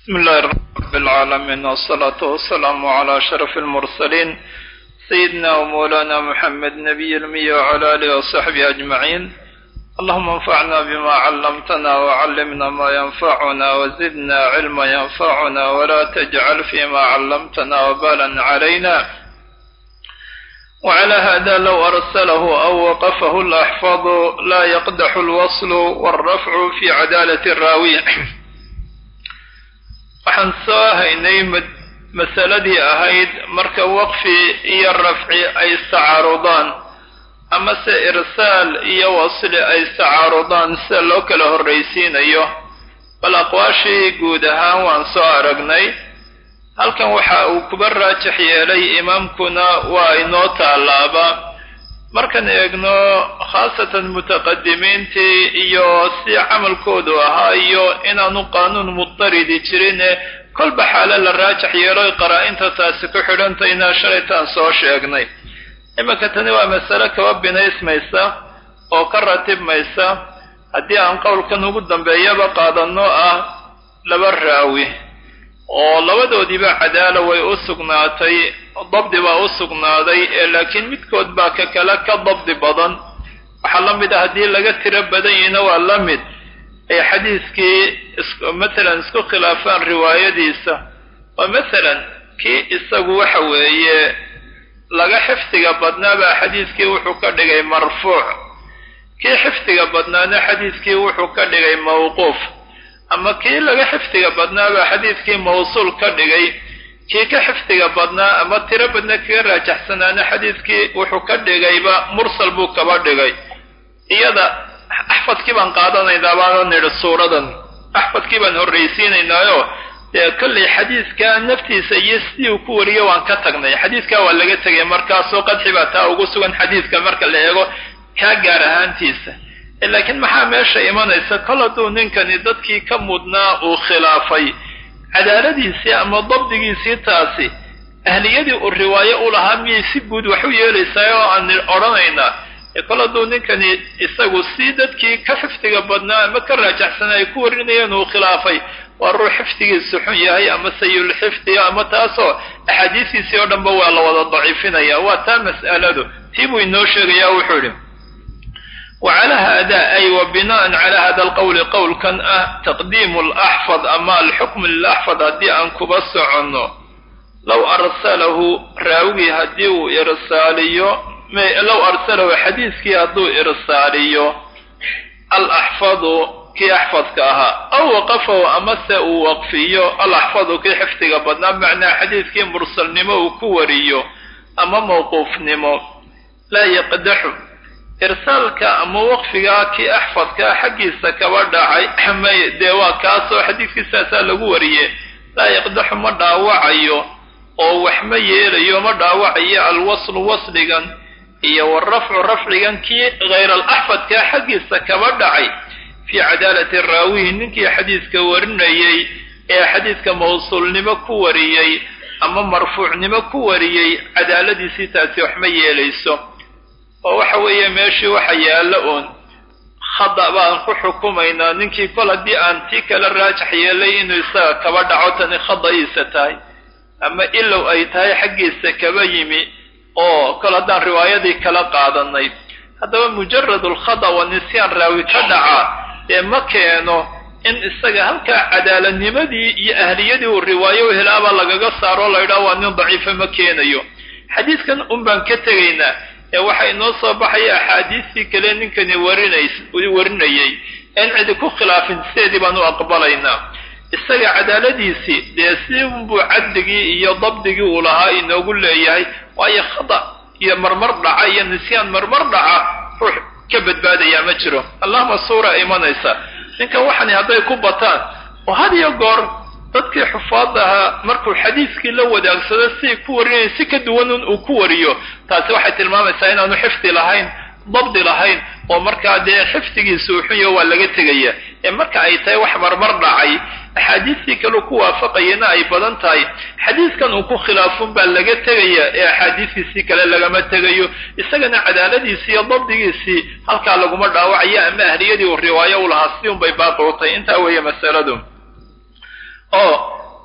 بسم الله رب العالمين والصلاة والسلام على أشرف المرسلين سيدنا ومولانا محمد نبي المية وعلى آله وصحبه أجمعين اللهم انفعنا بما علمتنا وعلمنا ما ينفعنا وزدنا علما ينفعنا ولا تجعل فيما علمتنا وبالا علينا وعلى هذا لو أرسله أو وقفه الأحفظ لا يقدح الوصل والرفع في عدالة الراوي waxaan soo haynay masaladii ahayd marka waqfi iyo rafci ay istacaarudaan amase irsaal iyo wasli ay istacaarudaan sida loo kala horraysiinayo bal aqwaashii guud ahaan waan soo aragnay halkan waxa uu kuba raajix yeelay imaamkuna waa inoo taalaaba markaan eegno khaasatan mutaqadimiintii iyo si camalkoodu ahaa iyo inaanu qaanuun mudaridi jirine kolba xaale la raajax yeeloy qaraa-inta taasi ku xidhantayna shalaytaan soo sheegnay iminka tani waa masale kaba binaysmaysa oo ka ratibmaysa haddii aan qowlkan ugu dambeeyaba qaadanno ah laba raawi oo labadoodiiba cadaala way u sugnaatay dabdi baa u sugnaaday ee laakiin midkood baa ka kale ka dabdi badan waxaa la mid ah haddii laga tiro badan yihina waa la mid ay xadiiskii masalan isku khilaafaan riwaayadiisa oo masalan kii isagu waxa weeye laga xifdiga badnaa baa xadiiskii wuxuu ka dhigay marfuuc kii xifdiga badnaana xadiiskii wuxuu ka dhigay mawquuf ama kii laga xifdiga badnaa baa xadiiskii mawsuul ka dhigay kii ka xifdiga badnaa ama tiro badna kaga raajaxsanaana xadiiskii wuxuu ka dhigayba mursal buu kaba dhigay iyada axfadkii baan qaadanaynaa baana nidhi suuradan axfadkii baan horraysiinaynaayo dee kollay xadiiskaa naftiisa iyo sidii uu ku wariyo waan ka tagnay xadiiskaa waa laga tegay markaasoo qadxi baa taa ugu sugan xadiiska marka la eego kaa gaar ahaantiisa laakiin maxaa meesha imanaysa kol hadduu ninkani dadkii ka mudnaa uu khilaafay cadaaladiisii ama dabdigiisii taasi ahliyadii uu riwaayo u lahaa miyay si guud wax u yeelaysaa oo aan odhanaynaa kol hadduu ninkani isagu si dadkii ka xifdiga badnaa ama ka raajaxsanaa ay ku warinayeen uu khilaafay waa ruux xifdigiisu xun yahay ama sayul xifdiga ama taasoo axaadiistiisii oo dhanba waa la wada daciifinaya waa taa mas'aladu tii buu inoo sheegaya wuxuu idhi وعلى هذا أي وبناء على هذا القول قول كان أه تقديم الأحفظ أما الحكم للأحفظ هدي أن كبس عنه لو أرسله راوي هديو إرساليو لو أرسله حديث كي هدو إرساليو الأحفظ كي أحفظ كاها أو وقفه أمس وقفيو الأحفظ كي حفتك بدنا معنى حديث كي مرسل نمو كوريو أما موقوف نمو لا يقدحه irsaalka ama waqfigaa kii axfadkaa xaggiisa kaba dhacay may dee waa kaasoo xadiidkiisaasaa lagu wariye laa yaqdaxu ma dhaawacayo oo wax ma yeelayo ma dhaawacayo alwaslu wasligan iyo warafcu rafcigan kii hayr alaxfadkaa xaggiisa kaba dhacay fii cadaalati raawihi ninkii xadiiska warinayey ee xadiiska mawsuulnimo ku wariyey ama marfuucnimo ku wariyey cadaaladiisii taasi wax ma yeelayso oo waxa weeye meeshii waxa yaallo uun khada baan ku xukumaynaa ninkii kol haddii aan tii kala raajax yeelay inuu isaga kaba dhaco tani khada'iisa tahay ama ilow ay tahay xaggiisa kaba yimi oo kol haddaan riwaayadii kala qaadanay haddaba mujarad alkhada wa nisyaan raawi ka dhaca dee ma keeno in isaga halkaa cadaaladnimadii iyo ahliyadii uu riwaayo u helaabaa lagaga saaro la ydhaha waa nin daciifa ma keenayo xadiiskan un baan ka tegaynaa ee waxaa inoo soo baxaya axaadiistii kale ninkani warinays warinayey in cidi ku khilaafin sideedii baan u aqbalaynaa isaga cadaaladiisii dee siunbuu caddigii iyo dabdigii uu lahaa inoogu leeyahay waayo khada iyo marmar dhaca iyo nisyaan marmar dhaca ruux ka badbaadayaa ma jiro allahuma suura imanaysa ninkan waxani hadday ku bataan oo had iyo goor dadkii xufaadda ahaa markuu xadiiskii la wadaagsado siay ku warinaya si ka duwanun uu ku wariyo taasi waxay tilmaamaysaa inaanu xifdi lahayn dabdi lahayn oo markaa dee xifdigiisu uu xunyaho waa laga tegaya ee marka ay tahay wax marmar dhacay axaadiistii kaleu ku waafaqayana ay badan tahay xadiiskan uu ku khilaafun baa laga tegaya ee axaadiistiisii kale lagama tegayo isagana cadaaladiisii iyo dabdigiisii halkaa laguma dhaawacayo ama ahliyadii uu riwaayo u lahaa si unbay baaqi u tahay intaa weeye masaladu oo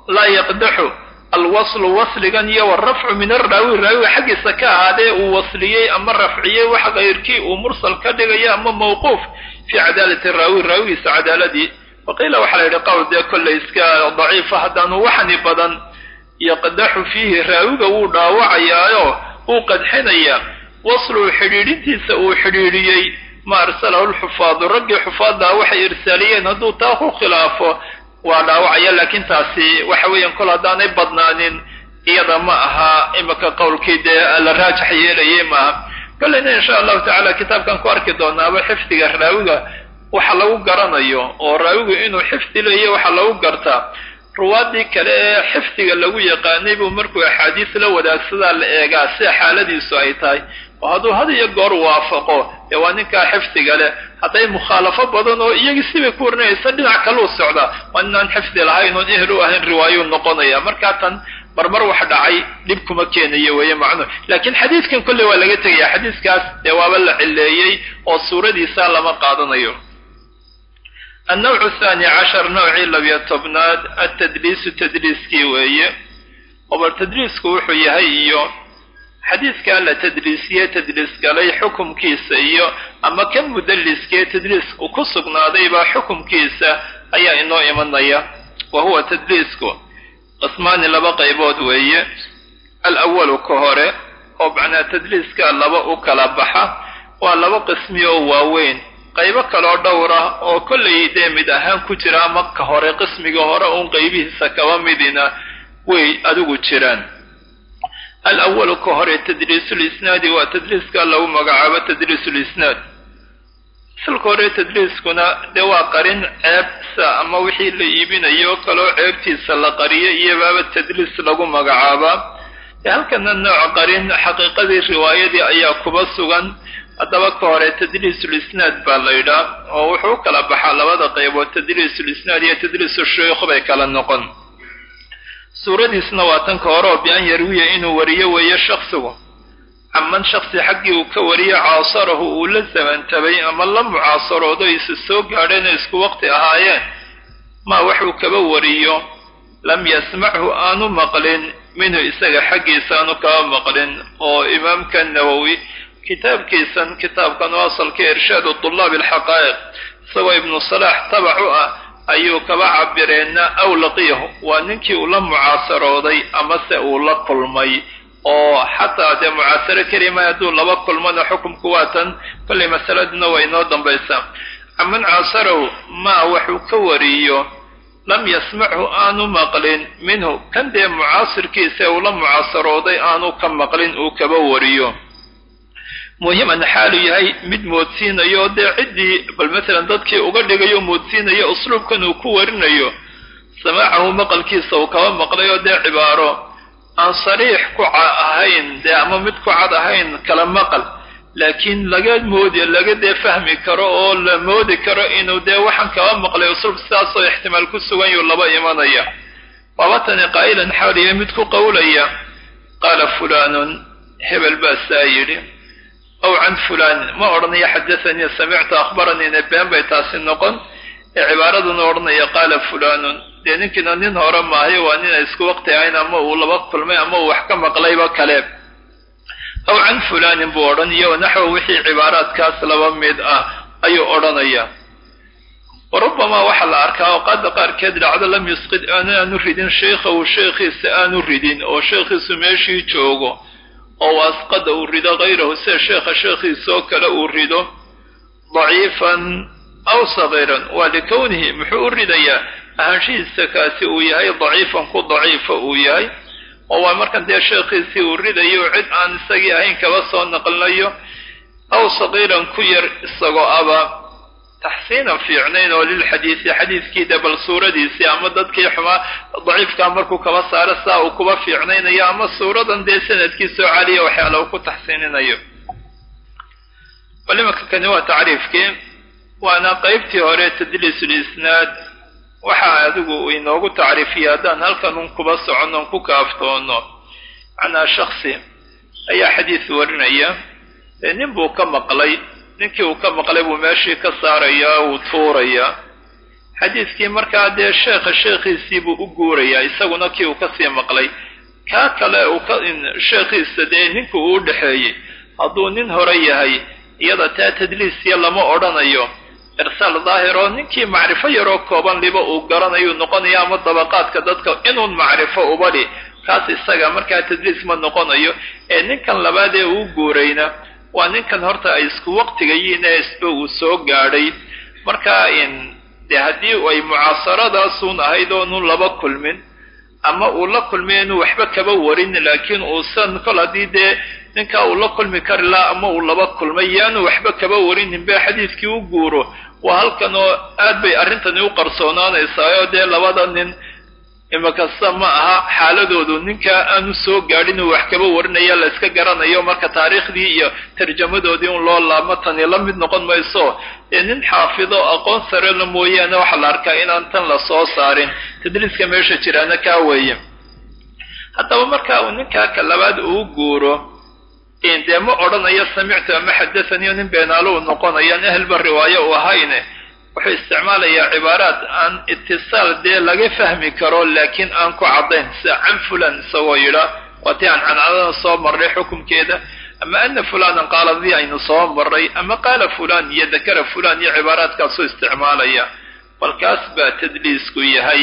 laa yaqdaxu alwaslu wasligan iyo warafcu min araawi raawiga xaggiisa ka ahaadee uu wasliyey ama rafciyey wax kayrkii uu mursal ka dhigayo ama mawquuf fii cadaalati raawi raawigiisa cadaaladii waqiila waxaa la yidhi qowl dee kollay iska daciifa haddaanu waxani badan yaqdaxu fiihi raawiga wuu dhaawacayaayo wuu qadxinayaa wasluu xidhiidhintiisa uu xidhiidhiyey ma arsalahu lxufaadu raggii xufaaddaa waxay irsaaliyeen hadduu taa ku khilaafo waa dhaawacaya laakiin taasi waxa weeyaan kol haddaanay badnaanin iyada ma aha imika qowlkii dee la raajax yeelayay maaha kolleyna insha allahu tacala kitaabkan ku arki doonaaba xifdiga raawiga waxa lagu garanayo oo raawigu inuu xifdi leeya waxa lagu gartaa ruwaadii kale ee xifdiga lagu yaqaanay buu markuu axaadiis la wadaagsadaa la eegaa sida xaaladiisu ay tahay oo hadduu had iyo goor waafaqo dee waa ninkaa xifdiga leh hadday mukhaalafo badan oo iyagii sibay ku warinaysa dhinac kaluu socdaa waa inaan xifdi lahayn oon ehel u ahayn riwaayuu noqonaya markaa tan marmar wax dhacay dhib kuma keenayo weeye macnuhu laakiin xadiidkan kolley waa laga tegaya xadiiskaas dee waaba la cileeyey oo suuradiisa lama qaadanayo النوع الثاني عشر نوعي لبيا تبناد التدليس تدليسكي وهي وبل تدليسك وحو يهيو حديث كان لا تدليسية تدليس قالي حكم كيسة إيو أما كم مدلس كي تدليس وكسق ناضيبا حكم كيسة أي إنو إمنيا وهو تدليسكو قسمان لبقى يبود وهي الأول كهوري وبعنا تدليس كان لبقى كلابحة ولبقى قسمي واوين qaybo kaloo dhowra oo kollay dee mid ahaan ku jira ama ka hore qismiga hore uun qaybihiisa kaba midina way adigu jiraan alawalu ka hore tadliisulisnaadi waa tadliiska lagu magacaabo tadliisulisnaad asalka hore tadliiskuna dee waa qarin ceebsa ama wixii la iibinayo kaloo ceebtiisa la qariyo iyo baaba tadliis lagu magacaabaa dee halkana nooc qarin xaqiiqadii riwaayadii ayaa kuba sugan haddaba ka hore tadliisulisnaad baa la yidhaa oo wuxuu u kala baxaa labada qaybood tadliisulisnaad iyo tadliisu shuyuukh bay kala noqon suuradiisna waa tan ka hore oo bi-an yarwiya inuu wariyo weeye shaksigu caman shaksi xaggii uu ka wariyo caasarahu uu la samantabay ama la mucaasaroodo isa soo gaadheen isku waqti ahaayeen maa waxuu kaba wariyo lam yasmachu aanu maqlin minhu isaga xaggiisa aanu kaba maqlin oo imaamka nawowi kitaabkiisan kitaabkan oo asalka irshaadu طulaab alxaqaa'iq isagoo ibnu salaax tabac u ah ayuu kaba cabireenna aw laqiyahu waa ninkii uu la mucaasarooday amase uu la kulmay oo xataa dee mucaasaro kelima hadduu laba kulmana xukumku waa tan kollay masaladuna waa inoo dambaysaa caman caasarow maa waxuu ka wariyo lam yasmachu aanu maqlin minhu kan dee mucaasirkiisa uu la mucaasarooday aanu ka maqlin uu kaba wariyo muhiman xaalu yahay mid moodsiinayo dee ciddii bal maalan dadkii uga dhigayo moodsiinayo usluubkan uu ku warinayo samaacahu maqalkiisa uu kaba maqlay oo dee cibaaro aan sariix ku ahayn dee ama mid ku cad ahayn kala maqal laakiin laga moodi laga dee fahmi karo oo la moodi karo inuu dee waxaan kaba maqlay usluub sidaasoo ixtimaal ku sugan yuu laba imanaya waabatani qaa'ilan xaalu yahay mid ku qowlaya qaala fulaanun hebel baa saa yidhi aw can fulaanin ma odhanaya xadaanii samictu akhbaraniina been bay taasi noqon ee cibaaraduna odhanaya qaala fulaanun dee ninkiina nin hore maahayo waa nina isku waqti ahayn ama uu laba kulmay ama uu wax ka maqlayba kale aw can fulaanin buu odhan iyo naxwa wixii cibaaraadkaas laba mid ah ayuu odhanaya warubbamaa waxaa la arkaa awqaada qaarkeed dhacdo lam yusqid aanu ridin sheikhahu sheekhiisa aanu ridin oo sheekhiisu meeshii joogo oo asqada uu rido hayrahu sida sheekha sheekhiisoo kale uu rido daciifan aw sagiiran waa likownihi muxuu u ridayaa ahaanshihiisa kaasi uu yahay daciifan ku daciifa uu yahay oo waa markan dee sheekhiisii uu ridayo cid aan isagii ahayn kaba soo naqlinayo aw sagiiran ku yar isagoo aba taxsiinan fiicnayn oo lilxadiisi xadiiskiida bal suuradiisii ama dadkii xumaa daciifkaa markuu kaba saaro saa uu kuba fiicnaynayo ama suuradan dee sanadkiisoo caliya waxyaala uu ku taxsiininayo bal imanka kani waa tacriifkii waana qeybtii hore tadliisulisnaad waxaa adigu inoogu tacriifiyay haddaan halkan un kuba soconno on ku kaaftoono macnaa shaksi ayaa xadiis warinaya ee nin buu ka maqlay ninkii uu ka maqlay buu meeshii ka saarayaa uu tuurayaa xadiidkii markaa dee sheekha sheekhiisii buu u guurayaa isaguna kii uu kasii maqlay kaa kale uu ka sheekhiisa dee ninka uu u dhexeeyey hadduu nin hore yahay iyada taa tadliisiya lama odhanayo irsaal daahir oo ninkii macrifo yaroo kooban liba uu garanayu noqonayo ama dabaqaadka dadka inuun macrifo ubadhi kaas isaga markaa tadliis ma noqonayo ee ninkan labaad ee uu guurayna waa ninkan horta ay isku waqtigayiin ee isba uu soo gaadhay marka dee haddii ay mucaasaradaasuun ahayd oonu laba kulmin ama uu la kulmiyo inuu waxba kaba warin laakiin uusan kol haddii dee ninkaa uu la kulmi kari laha ama uu laba kulmay yaanu waxba kaba warinin be xadiidkii u guuro waa halkan oo aad bay arrintani u qarsoonaanaysaa oo dee labada nin imakasta ma aha xaaladoodu ninkaa aanu soo gaadhin uu wax kaba warinaya la iska garanayo marka taariikhdii iyo tarjamadoodii un loo laabmo tani la mid noqon mayso dee nin xaafido aqoon sarela mooyaane waxaa la arkaa inaan tan la soo saarin tadliiska meesha jiraana kaa weeye haddaba marka uu ninkaa ka labaad uu guuro dee ma odhanayo samictu ama xadathanii nin beenaalo uu noqonayaan ehelba riwaayo uu ahayne wuxuu isticmaalayaa cibaaraad aan itisaal dee laga fahmi karo laakiin aan ku caddayn sida can fulan isagoo yidha waatii aan cancadada soo marray xukumkeeda ama ana fulanan qaala dii aynu soo marray ama qaala fulan iyo dakara fulan iyo cibaaraadkaasuu isticmaalaya balkaas baa tadliisku yahay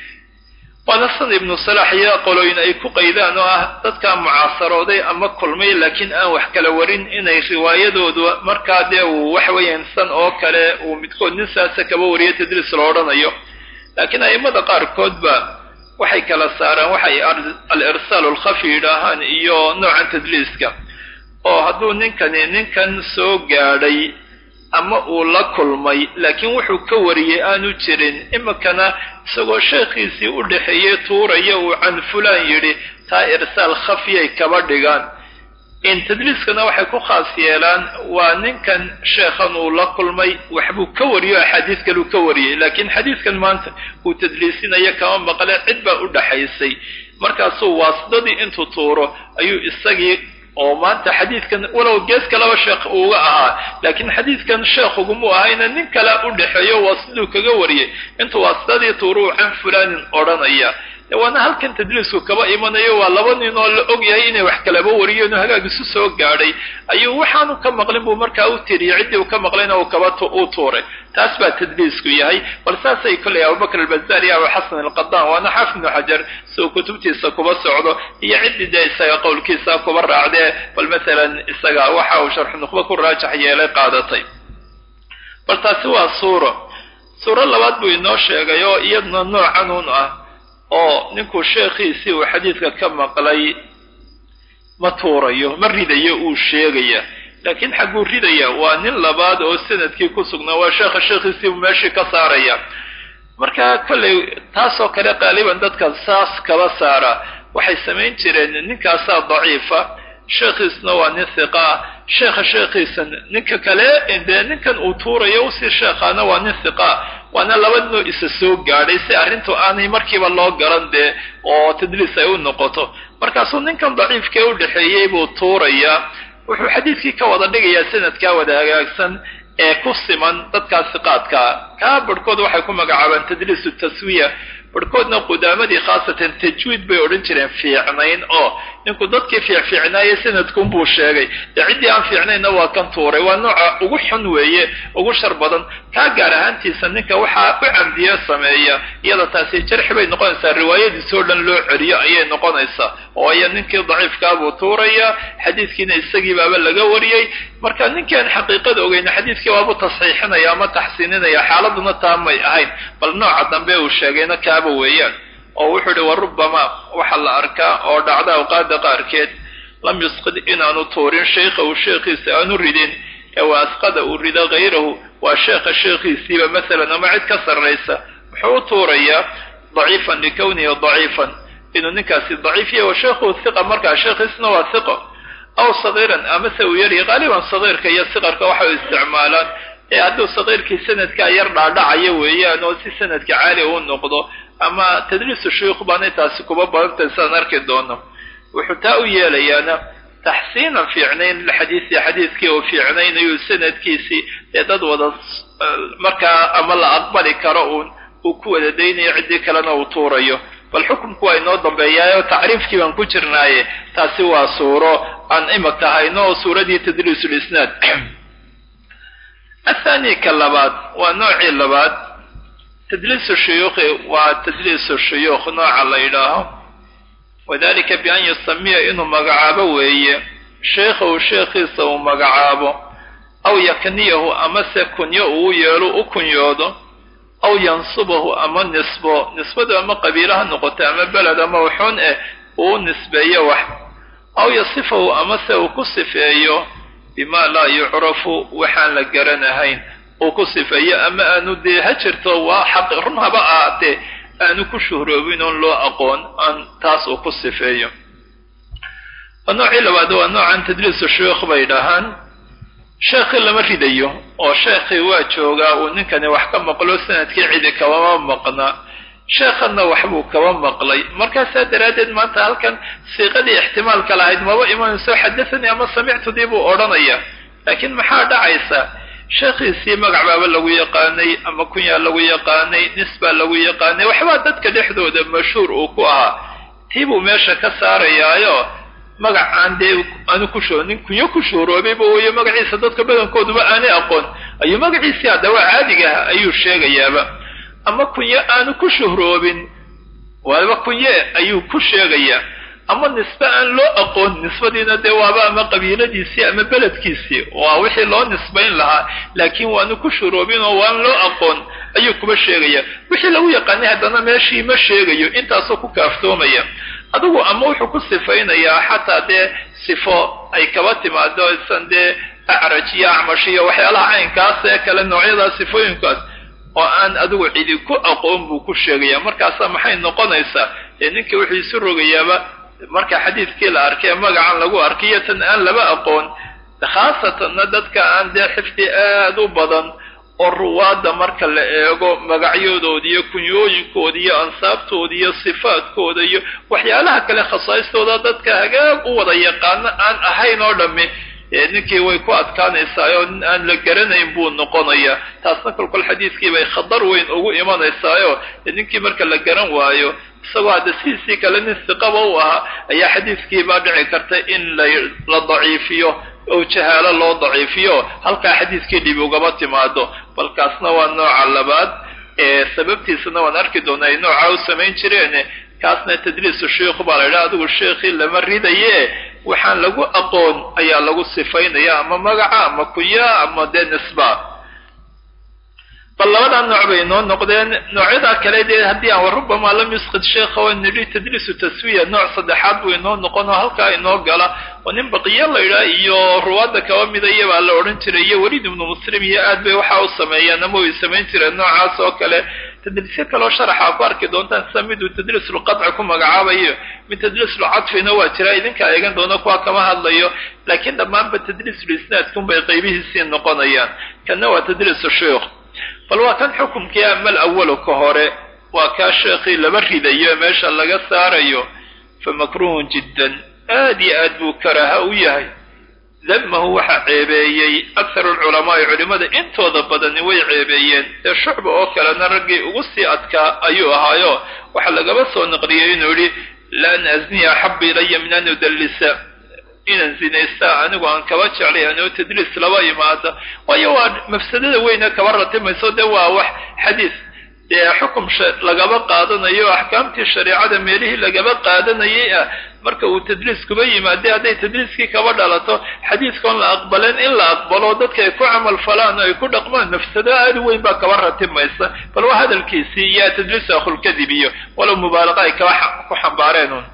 waana san ibnu salax iyo qolooyin ay ku qaydaan oo ah dadkaa mucaasarooday ama kulmay laakiin aan wax kala warin inay riwaayadoodu markaa dee uu wax weeyaan san oo kale uu midkood nin saasa kaba wariyo tadliis lo odhanayo laakiin a'immada qaarkoodba waxay kala saaraan waxay al-irsaal alkhafi yidhaahaan iyo noocan tadliiska oo hadduu ninkani ninkan soo gaadhay ama uu la kulmay laakiin wuxuu ka wariyey aanu jirin imikana isagoo sheekhiisii u dhexeeyey tuuraya uu can fulaan yidhi taa irsaal khafiyay kaba dhigaan in tadliiskana waxay ku khaas yeelaan waa ninkan sheekhan uu la kulmay waxbuu ka wariyo axaadiis kaluu ka wariyey laakiin xadiiskan maanta uu tadliisinayo kama maqle cid baa u dhaxaysay markaasuu waasidadii intuu tuuro ayuu isagii oo maanta xadiidkan walow gees kaleba sheekh uuga ahaa laakiin xadiidkan sheekhugumu ahayna nin kale u dhexeeyo waasiduu kaga wariyey intuu waasidadii tuuruu can fulaanin odhanaya waana halkan tadliisku kaba imanayo waa laba nin oo la og yahay inay wax kalaba wariyeen oo hagaag isu soo gaadhay ayuu waxaanu ka maqlin buu markaa u tiriyey ciddii uu ka maqlayna uu kaba u tuuray taas baa tadliisku yahay bal saasay kolley abubakr albazaar iyo abuxasan alqadaan waana xaafid ibnu xajar si uu kutubtiisa kuba socdo iyo ciddii dee isaga qowlkiisa kuba raacdee bal masalan isaga waxa uu sharxu nukhba ku raajax yeelay qaadatay bal taasi waa suuro suuro labaad buu inoo sheegay oo iyaduna noocan un ah oo ninkuu sheekhiisii uu xadiidka ka maqlay ma tuurayo ma ridayo uu sheegaya laakiin xagguu ridaya waa nin labaad oo sanadkii ku sugnaa waa sheekha sheekhiisii buu meeshii ka saaraya marka kolley taasoo kale qaaliban dadka saas kaba saara waxay samayn jireen ninkaasaa daciifa sheekhiisna waa nin hiqaa sheekha sheekhiisan ninka kale dee ninkan uu tuurayo usii sheekhaana waa nin hiqaa waana laba ninoo isa soo gaadhay si arrintu aanay markiiba loo garan dee oo tadliis ay u noqoto markaasuu ninkan daciifkee u dhexeeyey buu tuurayaa wuxuu xadiidkii ka wada dhigayaa sanadkaa wada hagaagsan ee ku siman dadkaa siqaadkaa kaa barhkood waxay ku magacaabaan tadliisu taswiya barhkoodna qudaamadii khaasatan tajwiid bay odhan jireen fiicnayn oo ninku dadkii fiicfiicnaaye sanadkunbuu sheegay dee ciddii aan fiicnaynna waa kan tuuray waa nooca ugu xun weeye ugu shar badan kaa gaar ahaantiisa ninka waxaa u camdiye sameeya iyada taasi jarxi bay noqonaysaa riwaayadiisoo dhan loo celiyo ayay noqonaysaa waayo ninkii daciifkaabuu tuuraya xadiidkiina isagii baaba laga wariyey marka ninkii aan xaqiiqada ogeyna xadiidkii waabu tasxiixinaya ama taxsiininaya xaaladuna taa may ahayn bal nooca dambe uu sheegayna kaaba weeyaan oo wuxuu ihi warubama waxaa la arkaa oo dhacda awqaada qaarkeed lam yusqid inaanu tuurin sheykha uu sheekhiisa aanu ridin ee waa asqada uu rido hayrahu waa sheekha sheekhiisiiba masalan ama cid ka sarraysa muxuu u tuurayaa daciifan likawnihi daciifan inuu ninkaasi daciif yahay wa sheekhu hiqa markaa sheekhiisna waa hiqo aw sagiiran amase uu yaryahay qaaliban sagiirka iyo siqarka waxay isticmaalaan ee hadduu sagiirkii sanadkaa yar dhaadhacaya weeyaan oo si sanadka caali u noqdo ama tadliisu shuyuukh baanay taasi kuba badantay sidaan arki doono wuxuu taa u yeelayaana taxsiinan fiicnayn lixadiisi xadiiskii uu fiicnaynayo sanadkiisii dee dad wada markaa ama la aqbali karo uun uu ku wada daynayo ciddii kalena uu tuurayo bal xukunku waa inoo dambeeyaayo tacriifkii baan ku jirnaaye taasi waa suuro aan imaka hayno oo suuradii tadliisulisnaad athani ka labaad waa noocii labaad tadliisu shuyuukhi waa tadliisu shuyuukh nooca la yidhaaho wadalika bian yusamiya inuu magacaabo weeye sheekhahu sheekhiisa uu magacaabo aw yakniyahu amase kunyo uu yeelo u kunyoodo aw yansubahu ama nisbo nisbadu ama qabiilo ha noqoto ama beled ama wuxuun eh uu nisbeeyo wax aw yasifahu amase uu ku sifeeyo bima laa yucrafu waxaan la garanahayn uu ku sifeeyo ama aanu dee ha jirto waa xaq run haba ahaatee aanu ku shuhroobin oon loo aqoon aan taas uu ku sifeeyo noocii labaad waa noocan tadliisu shuyuukh bay dhahaan sheekhii lama ridayo oo sheekhii waa joogaa uu ninkani wax ka maqlo sanadkii cidi kabama maqna sheekhanna waxbuu kaba maqlay markaasaa daraaddeed maanta halkan siiqadii ixtimaalka lahayd maba imanayso xadathanii ama samictudii buu odhanaya laakiin maxaa dhacaysa sheekhiisii magac baaba lagu yaqaanay ama kunyaa lagu yaqaanay nisbaa lagu yaqaanay waxbaa dadka dhexdooda mashhuur uu ku ahaa tii buu meesha ka saarayaayo magac aan dee aanu ku shuh nin kunyo ku shuhroobayba weeye magaciisa dadka badankooduba aanay aqoon ayuu magaciisii haddaba caadigaha ayuu sheegayaaba ama kunyo aanu ku shuhroobin waaba kunye ayuu ku sheegayaa ama nisbe aan loo aqoon nisbadiina dee waaba ama qabiiladiisii ama beledkiisii waa wixii loo nisbayn lahaa laakiin waanu ku shuhroobin oo waan loo aqoon ayuu kuba sheegaya wixii lagu yaqaanay haddana meeshii ma sheegayo intaasoo ku kaaftoomaya adigu ama wuxuu ku sifaynayaa xataa dee sifo ay kaba timaado isan dee acraj iyo acmash iyo waxyaalaha caynkaas ee kale noocyadaas sifooyinkaas oo aan adigu cidi ku aqoon buu ku sheegaya markaasa maxay noqonaysaa dee ninkii wuxuu isu rogayaaba marka xadiidkii la arkay magacan lagu arkiyo tan aan laba aqoon khaasatanna dadka aan dee xifdi aad u badan oo ruwaadda marka la eego magacyadooda iyo kunyooyinkooda iyo ansaabtooda iyo sifaadkooda iyo waxyaalaha kale khasaa'istooda dadka hagaag u wada yaqaano aan ahayn oo dhammi ninkii way ku adkaanaysaa oo nin aan la garanayn buu noqonayaa taasna kolkol xadiidkii bay khatar weyn ugu imanaysaayo ninkii marka la garan waayo isagoo hadda sidiisii kale nin siqaba u ahaa ayaa xadiidkiibaa dhici karta in la daciifiyo oo jahaalo loo daciifiyo halkaa xadiidkii dhibi ugaba timaado balkaasna waa nooca labaad ee sababtiisana waan arki doonaa ay noocaa u samayn jireen kaasna tadliisu sheikhu baa la yidhaha adigu sheekhii lama ridaye waxaan lagu aqoon ayaa lagu sifaynaya ama magaca ama kunya ama dee nisba bal labadaa nooc bay inoo noqdeen noocyadaa kale dee haddii aan warubama lam yusqid sheekha oo nidhi tadliisu taswiya nooc saddexaad buu inoo noqon oo halkaa inoo gala oo nin baqiyo la yidhaha iyo ruwaadda kaba midaya baa la odhan jiray iyo weliid ibnu muslim iyo aad bay waxa u sameeyeen ama way samayn jireen noocaas oo kale tadliisyo kaleo sharaxa ku arki doontaan sida miduu tadliisulqadci ku magacaabayo mid tadliisulcadfina waa jira idinkaa eegan doona kuwa kama hadlayo laakiin dhammaanba tadliisulisnaadkunbay qaybihiisii noqonayaan kanna waa tadliisu sheikh bal waa kan xukumkii amal awalu ka hore waa kaa sheekhii laba ridayo meesha laga saarayo fa makruhun jiddan aad iyo aad buu karaaha u yahay damahu waxaa ceebeeyey akharu alculamaa'i culimmada intooda badani way ceebeeyeen ee shucba oo kalena raggii ugu sii adkaa ayuu ahaayo waxaa lagaba soo naqliyey inuu yidhi laan asniya axabu ilaya min an udallisa inaan zinaystaa anigu aan kaba jeclay anoo tadliis laba imaada waayo waa mafsadada weyne kaba ratimayso dee waa wax xadiis dee xukum lagaba qaadanayo axkaamtii shareecada meelihii lagaba qaadanayay ah marka uu tadliis kuba yimaade hadday tadliiskii kaba dhalato xadiiskoon la aqbaleen in la aqbalo dadka ay ku camal falaan oo ay ku dhaqmaan mafsado aad u weyn baa kaba ratimaysa bal waa hadalkiisii iyo tadliisu akhulkadib iyo walow mubaalaqa ay kaba ku xambaareen un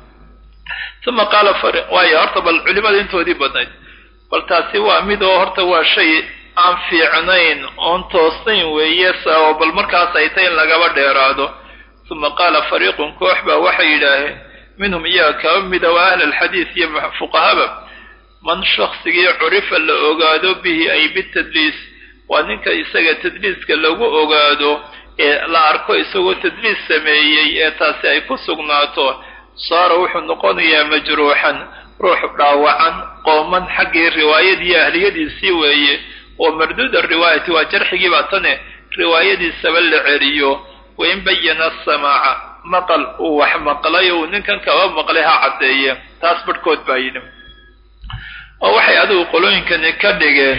uma qaala waayo horta bal culimada intoodii badnayd bal taasi waa mid oo horta waa shay aan fiicnayn oon toosnayn weeye sao bal markaas ay tay in lagaba dheeraado uma qaala fariiqun koox baa waxay yidhaaheen minhum iyaga kaba mida wa ahla alxadiid iyo fuqahaba man shaksigii curifa la ogaado bihi ay bitadliis waa ninka isaga tadliiska lagu ogaado ee la arko isagoo tadliis sameeyey ee taasi ay ku sugnaato saara wuxuu noqonayaa majruuxan ruux dhaawacan qooman xaggii riwaayadii ahliyadiisii weeye oo marduud ariwaayati waa jarxigiibaa tane riwaayadiisaba la celiyo wain bayana asamaaca maqal uu wax maqlay uu ninkan kaba maqlay ha caddeeye taas barhkood baa yidhi oo waxay adigu qolooyinkani ka dhigeen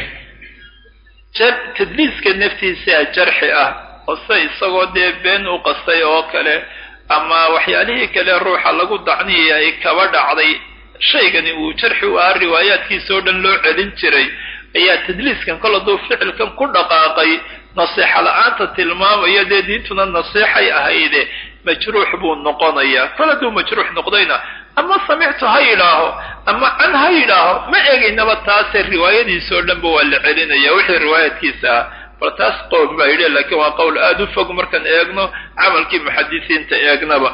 tadliiska naftiisaa jarxi ah oo se isagoo dee been u qastay oo kale ama waxyaalihii kale ruuxa lagu dacniyaya ay kaba dhacday shaygani uu jarxi u ahaa riwaayaadkiisa oo dhan loo celin jiray ayaa tadliiskan kol hadduu ficilkan ku dhaqaaqay nasiixa la-aanta tilmaamaya dee diintuna nasiixay ahayde majruux buu noqonayaa kol hadduu majruux noqdayna ama samictu ha yidhaaho ama can ha yidhaaho ma eegaynaba taase riwaayadiisa oo dhanba waa la celinaya wixii riwaayaadkiisa ah bal taas qowl baa yidhi laakiin waa qowl aada u fog markaan eegno camalkii muxadisiinta eegnaba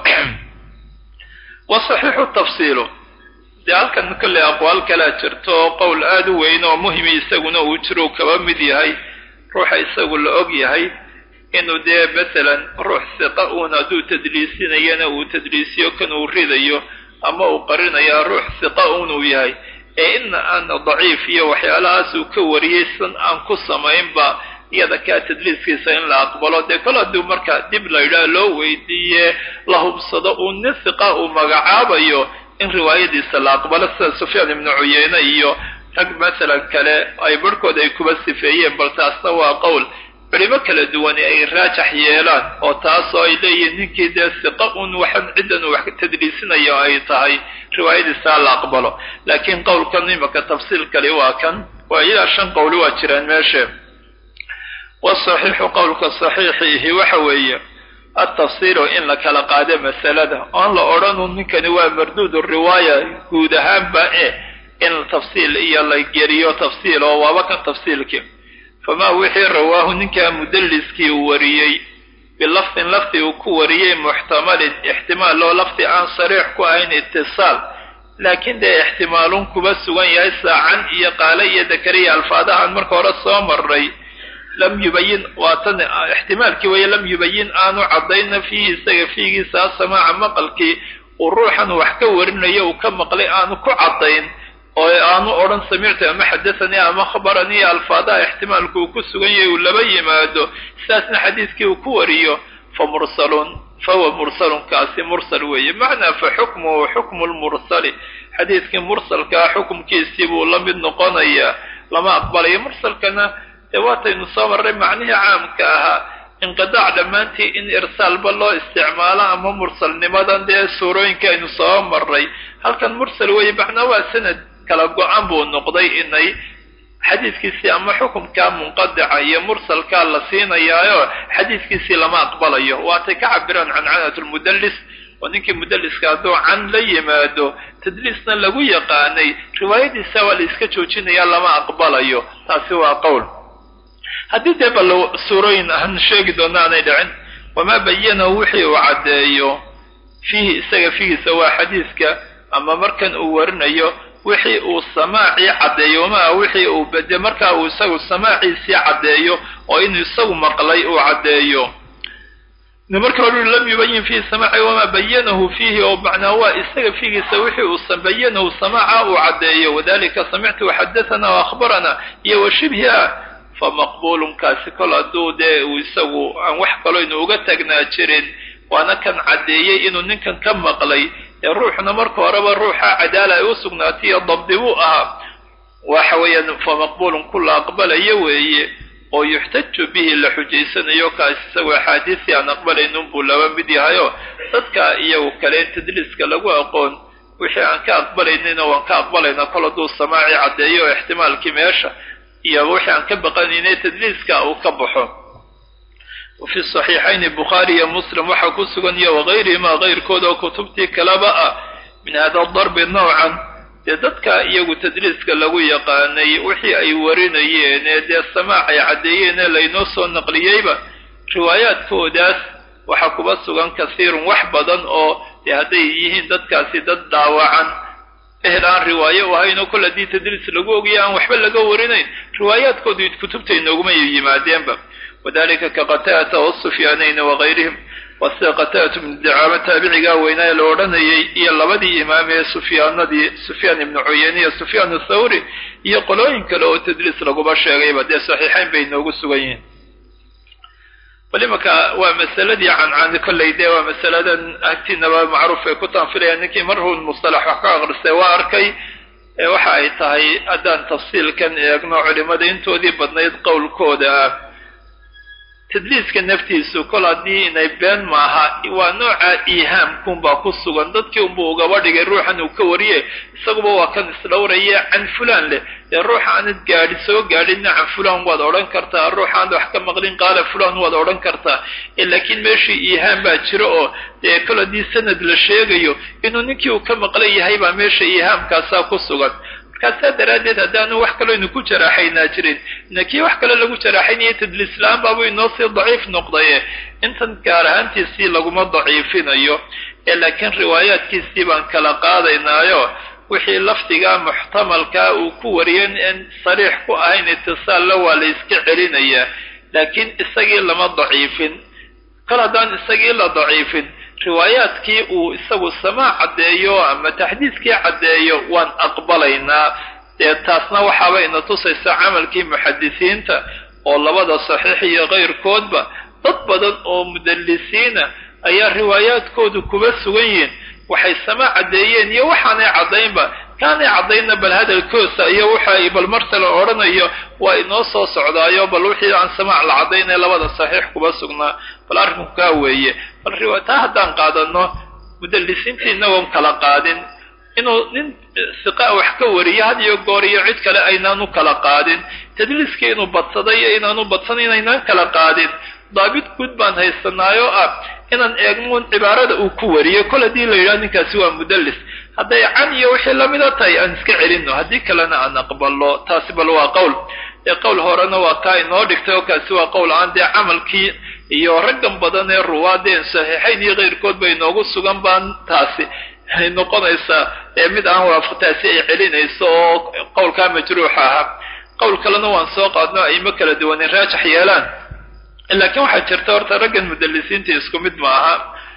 wa saxiixu tafsiilu dee halkan kolley aqwaal kalea jirto oo qowl aada u weyn oo muhimi isaguna uu jiro kaba mid yahay ruuxa isagu la og yahay inuu dee masalan ruux siqa uun hadduu tadliisinayana uu tadliisiyo kan uu ridayo ama uu qarinayaa ruux siqa uun uu yahay ee ina aan daciif iyo waxyaalahaas uu ka wariyey san aan ku samaynba iyada kaa tadliiskiisa in la aqbalo dee kol hadduu markaa dib la yidhaah loo weydiiye la hubsado uu nin siqa uu magacaabayo in riwaayadiisa la aqbalo sida sufyaan ibnu cuyeyne iyo rag masalan kale ay barhkood ay kuba sifeeyeen bal taasna waa qowl culimo kala duwani ay raajax yeelaan oo taasoo ay leeyihiin ninkii dee siqa un waxan ciddan uu wax tadliisinayo ay tahay riwaayadiisa la aqbalo laakiin qowlkan imaka tafsiil kali waa kan waa ilaa shan qowli waa jiraan meeshe wasaxiixu qowlka saxiixiihi waxa weeye altafsiiru in la kala qaado masalada oon la odhanu ninkani waa marduud riwaaya guud ahaanba eh in tafsiil iyo la geliyo tafsiil oo waaba kan tafsiilkii famaa wixii rawaahu ninkaa mudalliskii uu wariyey bilafdin lafdi uu ku wariyey muxtamalin ixtimaal oo lafdi aan sariix ku ahayn itisaal laakiin dee ixtimaalun kuba sugan yahay saacan iyo qaale iyo dakariya alfaadahan marka hore soo maray lam yubayin waa tan ixtimaalkii weeye lam yubayin aanu caddayna fiihi isaga fiigiisa samaaca maqalkii uu ruuxan wax ka warinayo uu ka maqlay aanu ku caddayn oo aanu odhan samictu ama xadathanii ama khabaranii alfaadaha ixtimaalku uu ku sugan yahay uu laba yimaado sidaasna xadiiskii uu ku wariyo fa mursalun fahuwa mursalun kaasi mursal weeye macnaa fa xukmuhu xukmu lmursali xadiiskii mursalkaa xukumkiisii buu la mid noqonayaa lama aqbalayo mursalkana dee waataynu soo marray macnihii caamka ahaa inqidaac dhammaantii in irsaalba loo isticmaalo ama mursalnimadan dee suurooyinka aynu soo marray halkan mursal weeye macnaa waa sanad kala go-an buu noqday inay xadiiskiisii ama xukumkaa munqadica iyo mursalkaa la siinayaayo xadiiskiisii lama aqbalayo waatay ka cabiraan cancanat lmudallis oo ninkii mudalliska hadduu can la yimaado tadliisna lagu yaqaanay riwaayadiisa waa la iska joojinayaa lama aqbalayo taasi waa qowl haddii dee bal suurooyin aan sheegi doono aanay dhicin wamaa bayanahu wixii uu caddeeyo fiihi isaga fiigiisa waa xadiiska ama markan uu warinayo wixii uu samaacii caddeeyo wamaa wixii uu bade markaa uu isagu samaaciisii caddeeyo oo inuu isagu maqlay uu caddeeyo marka hore lam yubayin fiihi samaaci wamaa bayanahu fiihi oo macnaa waa isaga fiigiisa wixii uu bayanahu samaaca uu caddeeyo wadalika samictu waxadathana waahbarana iyo wa shibhiha famaqbuulun kaasi kol hadduu dee uu isagu aan wax kaloo inu uga tagnaa jirin waana kan caddeeyey inuu ninkan ka maqlay ee ruuxna marka horeba ruuxa cadaala ay u sugnaatay iyo dabdi buu ahaa waxa weeyaan famaqbuulun kula aqbalayo weeye oo yuxtaju bihi la xujaysanayo kaas isagoo axaadiisii aan aqbalaynin buu laba mid yahayo dadka iyagu kale tadliiska lagu aqoon wixii aan ka aqbalaynayna waan ka aqbalayna kol hadduu samaaci caddeeyo oo ixtimaalkii meesha iyo wixii aan ka baqanaynay tadliiska uu ka baxo wafi saxiixayni bukhaari iyo muslim waxaa ku sugan iyo wagayrihima kayrkood oo kutubtii kalaba ah min hada darbi nawcan dee dadka iyagu tadliiska lagu yaqaanay wixii ay warinayeen ee dee samaac ay caddeeyeen ee laynoo soo naqliyeyba riwaayaadkoodaas waxaa kuba sugan kasiirun wax badan oo dee hadday yihiin dadkaasi dad dhaawacan ehel aan riwaayo u ahayn oo kol haddii tadliis lagu ogiya aan waxba laga warinayn riwaayaadkoodu kutubta inooguma yimaadeenba wadalika ka qataata wasufyaanayni wagayrihim waa sida qataatu ibnu dicaamo taabicigaa weynaa la odhanayay iyo labadii imaam ee sufyaanadii sufyaan ibnu cuyeyne iyo sufyaan athawri iyo qolooyin kale oo tadliis laguba sheegayba dee saxiixayn bay inoogu sugan yihiin bal imanka waa masaladii cancaani kollay dee waa masaladan agtiinaba macruuf ay ku taanfilayaan ninkii marhuun mustalax wax ka aqristay waa arkay waxa ay tahay haddaan tafsiilkan eegno culimada intoodii badnayd qowlkooda ah tadliiska naftiisu kol haddii inay been maaha waa nooca iihaamkunbaa ku sugan dadkii unbuu ugaba dhigay ruuxan uu ka wariye isaguba waa kan isdhowraye can fulaan leh dee ruuxa aanad gaadhi soo gaadhinna can fulaan waad odhan kartaa ruuxa aanad wax ka maqlin qaala fulaan waad odhan kartaa laakiin meeshii iihaam baa jiro oo dee kol haddii sanad la sheegayo inuu ninkii uu ka maqlan yahay baa meesha iihaamkaasaa ku sugan markaasaa daraaddeed haddaanu wax kaloo inu ku jaraaxaynaa jirin ina kii wax kale lagu jaraaxaynaya tadliis la-aan baabuu inoo sii daciif noqdaye intan gaar ahaantiisii laguma daciifinayo ee laakiin riwaayaadkiisii baan kala qaadaynaayo wixii lafdigaa muxtamalkaa uu ku wariyan en sariix ku ahayn itisaalla waa la iska celinayaa laakiin isagii lama daciifin kol haddaan isagii la daciifin riwaayaadkii uu isagu samaa caddeeyo ama taxdiidkii caddeeyo waan aqbalaynaa dee taasna waxaaba ina tusaysa camalkii muxadisiinta oo labada saxiix iyo kayrkoodba dad badan oo mudallisiina ayaa riwaayaadkoodu kuba sugan yihiin waxay samaa caddeeyeen iyo waxaanay caddaynba kaanay caddaynna bal hadalkoosa iyo waxa bal martala odhanayo waa inoo soo socdaayo bal wixii aan samaac la caddaynaya labada saxiix kuba sugnaa bal arrinku kaa weeye bal taa haddaan qaadano mudallisiintii inagoon kala qaadin inuu nin siqa wax ka wariyo had iyo goor iyo cid kale aynaanu kala qaadin tadliiskii inuu badsaday iyo inaanu badsan inaynaan kala qaadin daabit guud baan haysanaayo ah inaan eegnoon cibaarada uu ku wariyo kol haddii la yidhaha ninkaasi waa mudallis hadday can iyo wixii lamida tahay aan iska celino haddii kalena aan aqbalo taasi bal waa qowl dee qowl horena waa kaa inoo dhigtay oo kaasi waa qowl aan dee camalkii iyo raggan badan ee ruwaadeen saxiixayn iyo keyrkood ba inoogu sugan baan taasi ay noqonaysaa ee mid aan waafaqtaasi ay celinayso oo qowlkaa majruuxa ahaa qowl kalena waan soo qaadno aymo kala duwanin raajax yeelaan laakiin waxaa jirta horta raggan mudallisiinta isku mid ma aha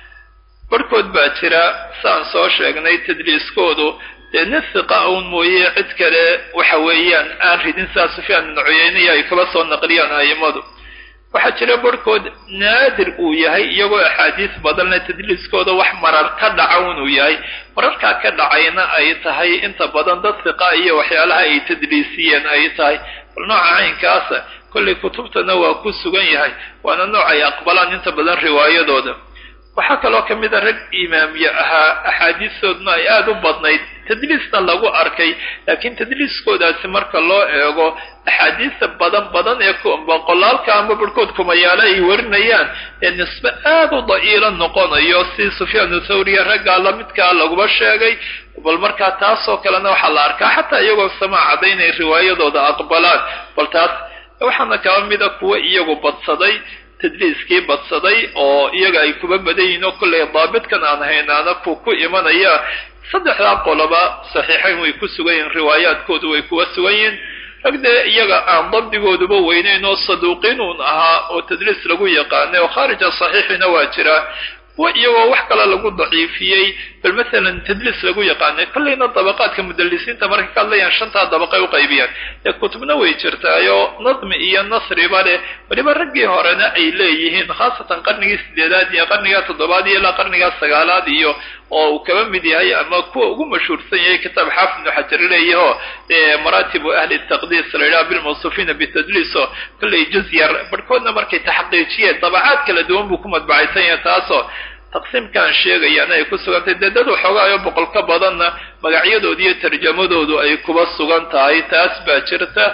barhkood baa jira saan soo sheegnay tadliiskoodu dee nin hiqa uun mooye cid kale waxa weeyaan aan ridin saa sufyaan ibnu cuyeyniya ay kaba soo naqliyaan a'immadu waxaa jira barhkood naadir uu yahay iyagoo axaadiis badanle tadliiskooda wax marar ka dhaca unuu yahay mararkaa ka dhacayna ay tahay inta badan dad hiqa iyo waxyaalaha ay tadliisiyeen ay tahay bal nooca caynkaasa kollay kutubtana waa ku sugan yahay waana nooc ay aqbalaan inta badan riwaayadooda waxaa kaloo ka mid a rag imaamye ahaa axaadiistoodna ay aada u badnayd tadliisna lagu arkay laakiin tadliiskoodaasi marka loo eego axaadiista badan badan ee boqolaalka ama barhkood kumayaalo ay warinayaan ee nisbe aada u da'iilo noqonayo si sufyaanu thawriya raggaa lamidkaa laguba sheegay bal markaa taasoo kalena waxaa la arkaa xataa iyagoo samaa cadda inay riwaayadooda aqbalaan bal taas waxaana kaba mida kuwa iyagu badsaday tadliiskii badsaday oo iyaga ay kuba badan yihiin oo kollay daabitkan aan haynaana ku ku imanaya saddexdaa qoloba saxiixayn way ku sugan yihiin riwaayaadkoodu way kuwa sugan yihiin rag dee iyaga aan dabdigooduba weynayn oo saduuqiin uun ahaa oo tadliis lagu yaqaanay oo khaarija saxiixina waa jira kuwa iyagoo wax kale lagu daciifiyey bal masalan tadliis lagu yaqaanay kollayna dabaqaadka mudallisiinta markay ka hadlayaan shantaa dabaqay u qaybiyaan ee kutubna way jirtaayo nadmi iyo nasriba leh weliba raggii horena ay leeyihiin khaasatan qarnigii sideedaad iyo qarnigaa toddobaad iyo ilaa qarnigaa sagaalaad iyo oo uu kaba mid yahay ama kuwa ugu mashhuursan yahay kitaab xaafid ibnu xajar leeyaho maraatibu ahli taqdiis la yidhaha bilmawsuufiina bitadliiso kollay juz yar barhkoodna markay taxqiijiyeen dabacaad kala duwan buu ku madbacaysan yahay taasoo taqsiimkaan sheegayaana ay ku sugantay dee dad waxoogaayo boqol ka badanna magacyadooda iyo tarjamadoodu ay kuba sugan tahay taas baa jirta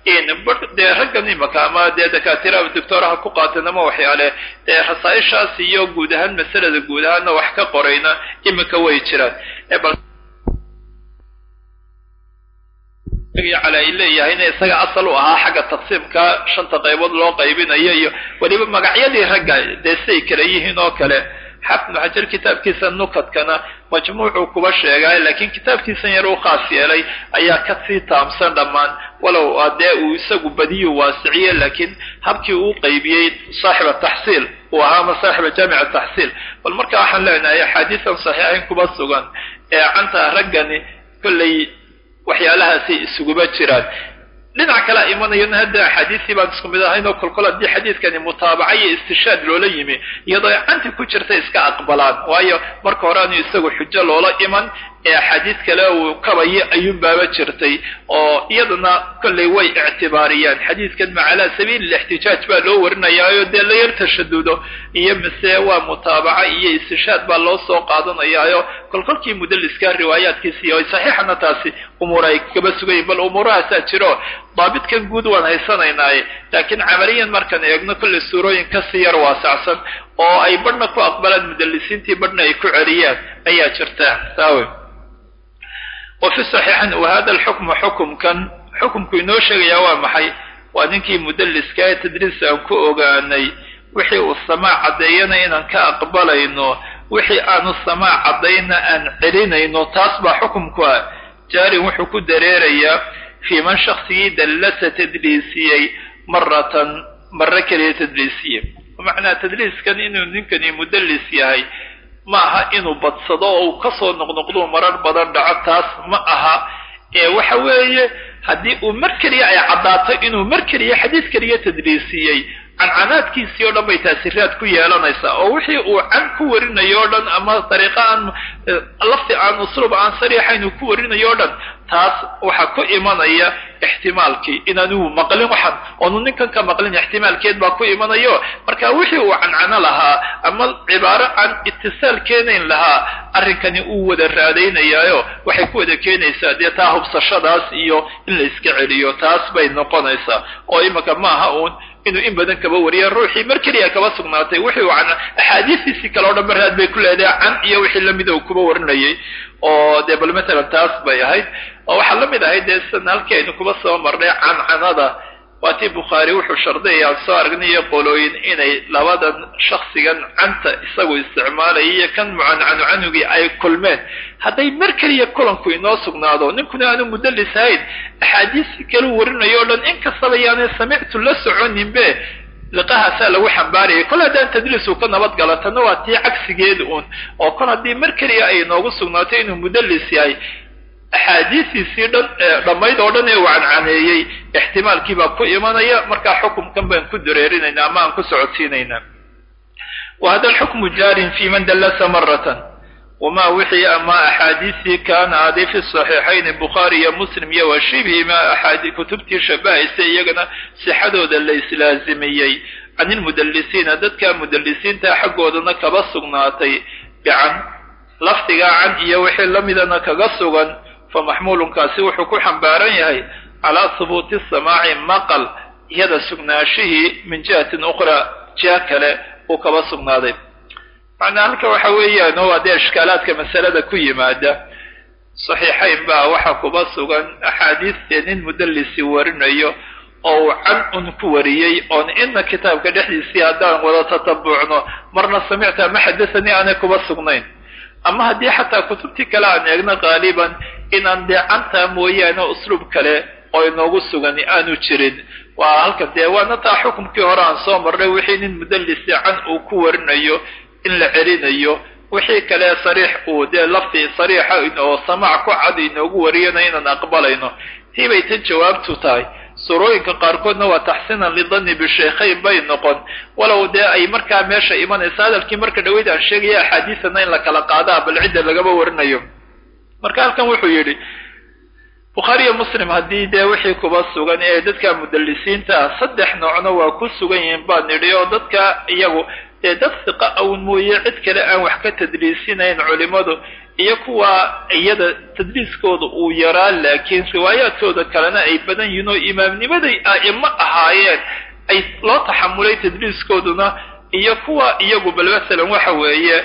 dee raggan imaka ama dee dakaatiraha doctooraha ku qaateen ama waxyaale dee rasaaishaas iyo guud ahaan masalada guud ahaanna wax ka qorayna imika way jiraan cala ay leeyahayna isaga asal u ahaa xagga taqsiimka shanta qaybood loo qaybinayo iyo weliba magacyadii ragga dee siday kale yihiin oo kale xaafid ibnu xajar kitaabkiisa nukadkana majmuucuu kuba sheegay laakiin kitaabkiisan yar u khaas yeelay ayaa ka sii taamsan dhammaan walow dee uu isagu badiyu waasiciye laakiin habkii uu qaybiyey saaxiba taxsiil uu ahaa ama saaxiba jaamica taxsiil bal marka waxaan leenahay axaadiisan saxiixayn kuba sugan ee canta raggani kollay waxyaalahaasay isuguba jiraan dhinac kalea imanayana hadda axaadiistii baan isku mid ahayn oo kolkol haddii xadiidkani mutaabaca iyo istishaad loola yimi iyadoo ay canti ku jirta iska aqbalaan waayo marka hore aanu isagu xujo loola iman ee axaadiis kale uu kabayo ayuunbaaba jirtay oo iyadana kollay way ictibaariyaan xadiidkan ma calaa sabiili lixtijaaj baa loo warinayaayo dee la yar tashadudo iyo mise waa mutaabaca iyo istishaad baa loo soo qaadanayaayo kolkolkii mudaliska riwaayaadkiisi ay saxiixana taasi umuur ay kaba sugayiin bal umuurahaasaa jiro daabitkan guud waan haysanaynaaye laakiin camaliyan markaan eegno kollay suurooyin kasii yar waasacsan oo ay badhna ku aqbalaan mudalisiintii badhna ay ku celiyaan ayaa jirta saawe wa fi saxiixan wa hada alxukmu xukumkan xukumku inoo sheegayaa waa maxay waa ninkii mudaliska ee tadriis aan ku ogaanay wixii uu samaac caddeeyana inaan ka aqbalayno wixii aanu samaac caddayna aan celinayno taas baa xukumku ah jaarin wuxuu ku dareerayaa fii man shaksigii dallasa tadliisiyey maratan marro keliya tadliisiye bimacnaa tadliiskan inuu ninkani mudallis yahay ma aha inuu badsado oo uu kasoo noqnoqduu marar badan dhaco taas ma aha ee waxa weeye haddii uu mar keliya ay caddaato inuu mar keliya xadiis keliya tadliisiyey cancanaadkiisii o dhan bay taasiraad ku yeelanaysaa oo wixii uu can ku warinayo o dhan ama dariiqo aan lafti aan usluub aan sariixayn uu ku warinayo o dhan taas waxaa ku imanaya ixtimaalkii inaanu maqlin waxan oonu ninkan ka maqlin ixtimaalkeed baa ku imanayo marka wixii uu cancano lahaa ama cibaaro aan itisaal keenayn lahaa arrinkani uu wada raadaynayaayo waxay ku wada keenaysaa dee taa hubsashadaas iyo in la iska celiyo taas bay noqonaysaa oo imanka maaha uun inuu in badan kaba wariya ruuxii mar keliya kaba sugnaatay wixii uu can axaadiistiisii kale o dhan marraad bay ku leedahay can iyo wixii lamida uu kuba warinayay oo dee bal matalan taas bay ahayd oo waxaa la mid ahayd dee sidan halkii aynu kuba soo marnay cancanada waatii bukhaari wuxuu shardiyay aan soo aragnayo qolooyin inay labadan shaksigan canta isagu isticmaalaya iyo kan mucancanu canugii ay kulmeen hadday mar keliya kulanku inoo sugnaado ninkuna aanu mudallis ahayn axaadiisi kaleu warinayo o dhan in kastaba yaanay samictu la soconinbe liqahaasaa lagu xambaarayay kol haddaan tadliis uu ka nabadgalo tanna waa tii cagsigeed uun oo kol haddii mar keliya ay noogu sugnaato inuu mudallis yahay axaadiisiisii dhan dhammayd oo dhan ee uu cancaneeyey ixtimaalkii baa ku imanaya markaa xukumkan baan ku dareerinaynaa ama aan ku socodsiinaynaa wa hada alxukmu jaarin fi man dallasa maratan wamaa wixii ama axaadiisii kaana aaday fi saxiixayni bukhaari iyo muslim iyo wa shibhima axaadi kutubtii shabahaysa iyagana sixadooda la islaazimiyey can ilmudallisiina dadka mudallisiinta xaggoodana kaba sugnaatay bican lafdigaa can iyo wixii lamidana kaga sugan famaxmuulunkaasi wuxuu ku xambaaran yahay calaa hubuuti samaaci maqal iyada sugnaashihii min jihatin ukhraa jiha kale uu kaba sugnaaday macnaa halka waxa weeyaan oo haddee ishkaalaadka masalada ku yimaada saxiixayn baa waxaa kuba sugan axaadiistee nin mudallisi warinayo oo uu can un ku wariyey oon ina kitaabka dhexdiisii haddaan wada tatabucno marna samicta ma xadahanii aanay kuba sugnayn ama haddii xataa kutubtii kale aan eegno qaaliban inaan dee cantaa mooyaane usluub kale oo inoogu sugani aanu jirin waa halkan dee waana taa xukumkii hore aan soo marnay wixii nin mudallisi can uu ku warinayo in la celinayo wixii kale sariix uu dee lafti sariixa oo samaac ku cad inoogu wariyana inaan aqbalayno tii bay tan jawaabtu tahay surooyinka qaarkoodna waa taxsiinan lidanni bishaykhayn bay noqon walow dee ay markaa meesha imanaysa hadalkii marka dhaweyd aan sheegaya axaadiisana in la kala qaadaa bal cidda lagaba warinayo marka halkan wuxuu yidhi bukhaariyo muslim haddii dee wixii kuba sugan ee dadka mudallisiinta saddex noocna waa ku sugan yihiin baan nidhi oo dadka iyagu dee dad siqa awn mooye cid kale aan wax ka tadliisinayn culimadu iyo kuwa iyada tadliiskooda uu yaraa laakiin riwaayaadkooda kalena ay badan yihiin oo imaamnimaday a'imo ahaayeen ay loo taxamulay tadliiskooduna iyo kuwa iyagu bal masalan waxa weeye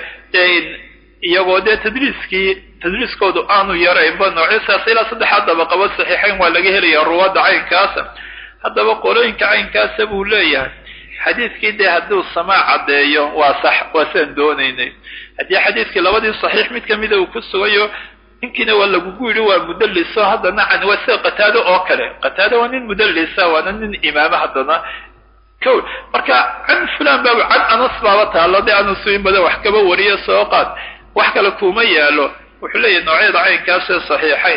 iyagoo dee tadliiskii tadliiskoodu aanu yaraynba noocyasaas ilaa saddexaad dabaqaba saxiixayn waa laga helaya ruwaadda caynkaasa haddaba qolooyinka caynkaasa buu leeyahay xadiidkii dee hadduu samaac caddeeyo waa sax waa sidaan doonaynay haddii xadiidkii labadii saxiix mid kamida uu ku sugayo ninkiina waa lagugu yidhi waa mudalliso haddana can waa sida qataado oo kale qataado waa nin mudallisa waana nin imaamo haddana ko marka can fulan baaba can anas baaba taalo dee anasu in badan wax kaba wariyo soo qaad wax kale kuma yaalo wuxuu leeyahay noocyada caynkaasee saxiixayn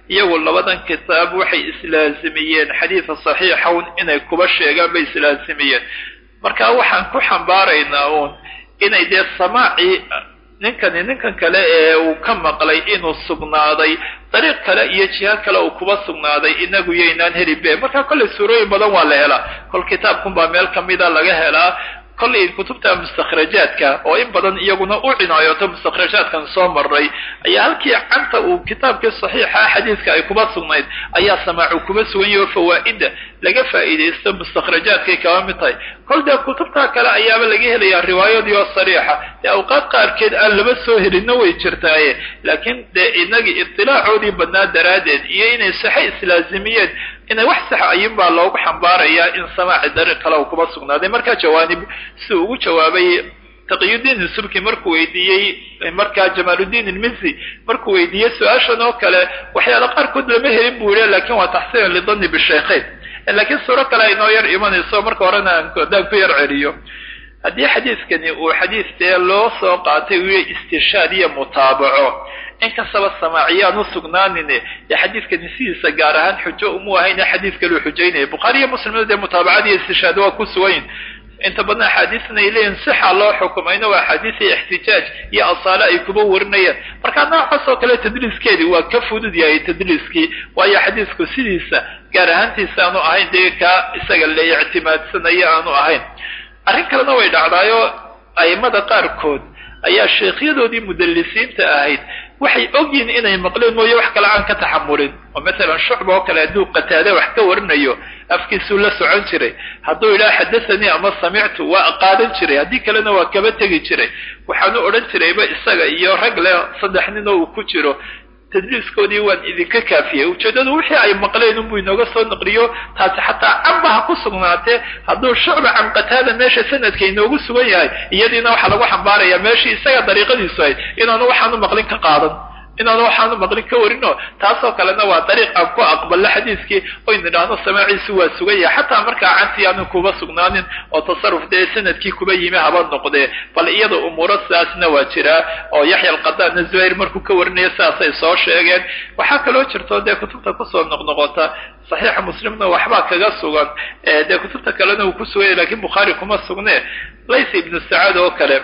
iyagu labadan kitaab waxay islaasimiyeen xadiida saxiixawn inay kuba sheegaan bay islaasimiyeen marka waxaan ku xambaaraynaa uun inay dee samaacii ninkani ninkan kale ee uu ka maqlay inuu sugnaaday dariiq kale iyo jiha kale uu kuba sugnaaday inagu yaynaan heli be marka kollay suurooyin badan waa la helaa kol kitaabkunbaa meel kamida laga helaa kollay kutubta mustakhrajaadka oo in badan iyaguna u cinaayoto mustakhrajaadkan soo maray ayaa halkii canta uu kitaabkii saxiixa xadiidka ay kuba sugnayd ayaa samaacu kuba sugan yaho fawaa'ida laga faa'iidaysto mustakhrajaadkay kaba mid tahay kol dee kutubta kale ayaaba laga helayaa riwaayadii oo sariixa dee awqaad qaarkeed aan laba soo helinna way jirtaaye laakiin dee inagii ibtilaacoodii badnaa daraaddeed iyo inay saxe islaasimiyeen inay wax saxa ayun baa loogu xambaarayaa in samaaci dariiq kale uu kuba sugnaaday markaa jawaanib si ugu jawaabay taqiyudiin subki markuu weydiiyey markaa jamaaludiin ilmisi markuu weydiiyey su-aashan oo kale waxyaala qaarkood lama helin buu yihi lakin waa taxsiinan lidani bishaykhayn laakiin suuro kale aynoo yar imanayso marka horena haddaan ku yar celiyo haddii xadiidkani uu xadiis dee loo soo qaatay wiya istishaad iyo mutaabaco inkastaba samaaciyaanu sugnaanine dee xadiidkani sidiisa gaar ahaan xujo umu ahayne xadiis kaluu xujaynaya bukhaari iyo muslimna dee mutaabacad iyo istishaad waa ku sugayn inta badan axaadiisna ay leeyihin sixa loo xukumayna waa axaadiis iyo ixtijaaj iyo asaale ay kuba warinayaan marka noocaas oo kale tadliiskeedii waa ka fudud yahay tadliiskii waayo xadiisku sidiisa gaar ahaantiisa aanu ahayn dee kaa isaga la ictimaadsanayo aanu ahayn arrin kalena way dhacdaayo a'immada qaarkood ayaa sheekhyadoodii mudallisiinta ahayd waxay ogyihin inay maqleen mooye wax kale aan ka taxamulin oo masalan shucba oo kale hadduu qataade wax ka warinayo afkiisuu la socon jiray hadduu yidhaha xadathanii ama samictu waa qaadan jiray haddii kalena waa kaba tegi jiray waxaanu odhan jirayba isaga iyo rag leh saddex nin oo uu ku jiro tadliiskoodii waan idinka kaafiyey ujeeddadu wixii ay maqleen unbuu inooga soo naqliyo taasi xataa canba ha ku sugnaatee hadduu shucba can qataada meesha sanadka inoogu sugan yahay iyadiina waxaa lagu xambaarayaa meeshii isaga dariiqadiisu ahayd inaanu waxaanu maqlin ka qaadan inaanu waxaanu maqlin ka warino taasoo kalena waa dariiq aan ku aqballo xadiiskii oynu idhaahno samaaciisu waa sugan yahay xataa markaa cantii aanu kuba sugnaanin oo tasarruf dee sanadkii kuba yimi haba noqdee bal iyada umuuro sidaasna waa jiraa oo yaxya alqadaana zubayr markuu ka warinaya sidaasay soo sheegeen waxaa kaloo jirto dee kutubta kusoo noqnoqota saxiixa muslimna waxbaa kaga sugan dee kutubta kalena uu ku suganya lakiin bukhaari kuma sugne lays ibnu sacaad oo kale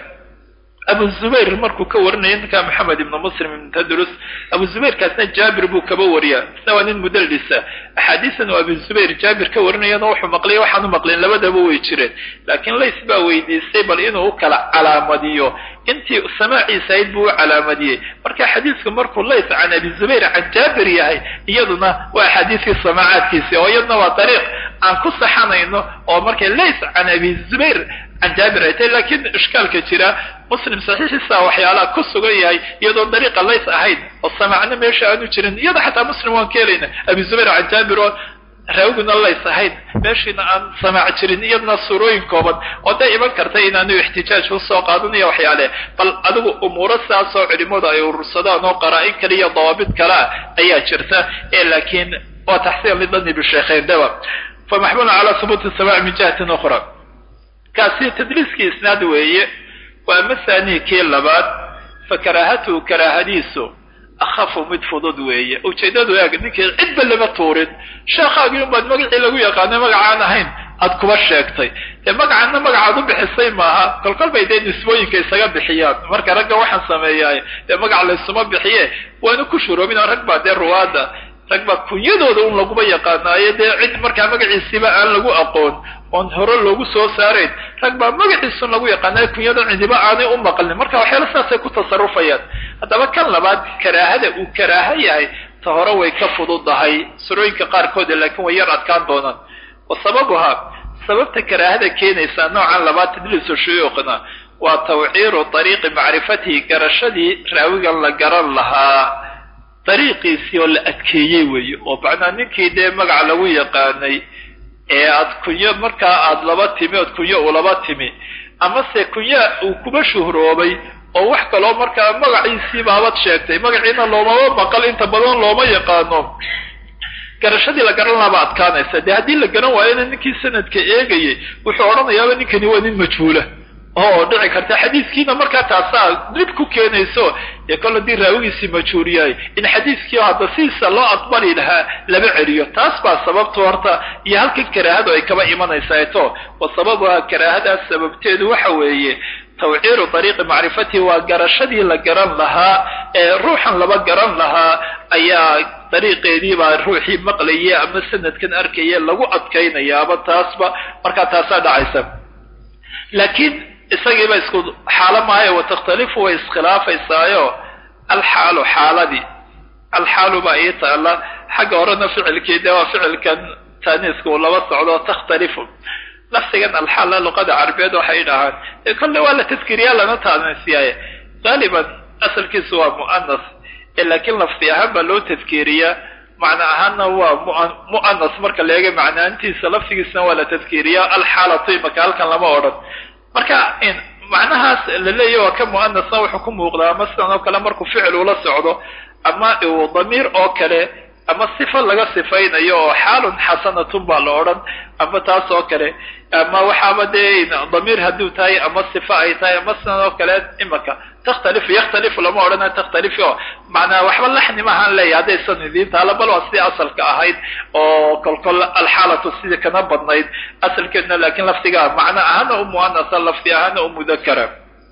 abu zubayr markuu ka warinaya ninka maxamed ibnu muslim ibn tadrus abu zubayrkaasna jaabir buu kaba wariyaa isna waa nin mudallisa axaadiistan oo abu zubayr jaabir ka warinayana wuxuu maqlay waxaanu maqlin labadaba way jireen laakiin lays baa weydiistay bal inuu u kala calaamadiyo intii samaaciisa ahayd buu u calaamadiyey marka xadiisku markuu lays can abi zubayr can jaabir yahay iyaduna waa axaadiiskii samaacaadkiisi oo iyaduna waa dariiq aan ku saxanayno oo markay lays can abi zubayr can jaabir ay tahay laakiin ishkaalka jira muslim saxiixiisa waxyaalaha ku sugan yahay iyadoo dariiqa lays ahayd oo samaacna meesha aanu jirin iyada xataa muslim waan ka helayna abi zubayr can jaabir oo raawiguna lays ahayd meeshiina aan samaac jirin iyadana suurooyin kooban oo dee iman karta inaanu ixtijaaj usoo qaadanayo waxyaale bal adigu umuuro sidaasoo culimadu ay urursadaan oo qaraa-in kale iyo dawaabid kale ah ayaa jirta ee laakiin waa taxsiin lidani bisheekhayn dhaba fa maxmulun calaa hubuuti samaac min jihatin ukhra kaasi tadliiskii isnaad weeye waa ama haanii kii labaad fa karaahatuhu karaahadiisu akhafu mid fudud weeye ujeeddadu eeg ninkii cidba lama tuurin sheekhaagii unbaad magacii lagu yaqaanay magacaan ahayn aad kuba sheegtay dee magacanna magacaad u bixisay maaha kolkol bay dee nisbooyinka isaga bixiyaan marka ragga waxaan sameeyaay dee magac laysuma bixiye waanu ku shuroobina rag baa dee ruwaada rag baa kunyadooda un laguma yaqaanaayo dee cid markaa magaciisiiba aan lagu aqoon oon hore loogu soo saarayn rag baa magaciisun lagu yaqaanayo kunyadan cidiba aanay u maqlin marka waxyaala sidaasay ku tasarufayaan haddaba kan labaad karaahada uu karaaha yahay ta hore way ka fududahay surooyinka qaarkooda laakiin way yar adkaan doonaan wa sababuhaa sababta karaahada keenaysaa noocan labaad tadliisu shuyuuqna waa tawciiru ariiqi macrifatihi garashadii raawigan la garan lahaa dariiqiisii oo la adkeeyey weeye oo macnaa ninkii dee magaca lagu yaqaanay ee aad kunyo markaa aada laba timi ood kunyo u laba timi amase kunya uu kuba shuhroobay oo wax kaloo markaa magaciisii baabad sheegtay magaciina loomama maqal inta badan looma yaqaano garashadii la garan laaba adkaanaysa dee haddii la garan waayona ninkii sanadka eegayay wuxuu odhanayaaba ninkani waa nin majhuula oo dhici karta xadiiskiina markaa taasaa dhib ku keenayso dee kol haddii raawigiisii majhuur yahay in xadiiskii hadda sidiisa loo aqbali lahaa lama celiyo taas baa sababtu horta iyo halkan karaahadu ay kaba imanaysaa eto wa sababuha karaahadaas sababteedu waxa weeye tawciiru dariiqi macrifatihi waa garashadii la garan lahaa ee ruuxan laba garan lahaa ayaa dariiqeedii baa ruuxii maqlaya ama sanadkan arkaya lagu adkaynayaaba taasba markaa taasaa dhacaysa laakiin isagiiba isku xaalo maayo watakhtalifu way iskhilaafaysaayoo alxaalu xaaladii alxaalu baa ii taala xagga horena ficilkeeda waa ficilkan taaniiska uu laba socdo takhtalifu lafdigan alxaalla luqada carabeed waxay dhahaan kolle waa la tadkiriyaa lana taanisiyaye gaaliban asalkiisu waa mu'anas laakiin lafdi ahaan baa loo tadkiiriyaa macna ahaanna waa mu'anas marka la eega macnaantiisa lafdigiisna waa la tadkiiriyaa alxaalatu imaka halkan lama odhan marka macnahaas la leeyahy waa ka mu'anasna wuxuu ku muuqdaa ama sidan oo kale markuu ficil ula socdo ama uu damiir oo kale ama sifa laga sifaynayo oo xaalun xasanatun baa la odhan ama taas oo kale ama waxaaba dee damiir hadduu tahay ama sifa ay tahay ama sidan oo kale imaka takhtalifu yakhtalifu lama odhana takhtalifi oo macnaa waxba laxni maahaan leeyahy haddaysan idiin taala bal waa sidii asalka ahayd oo kolkol alxaalatu sidii kana badnayd asalkeedna laakiin lafdigaa macna ahaana u muanasa lafdi ahaana u mudakara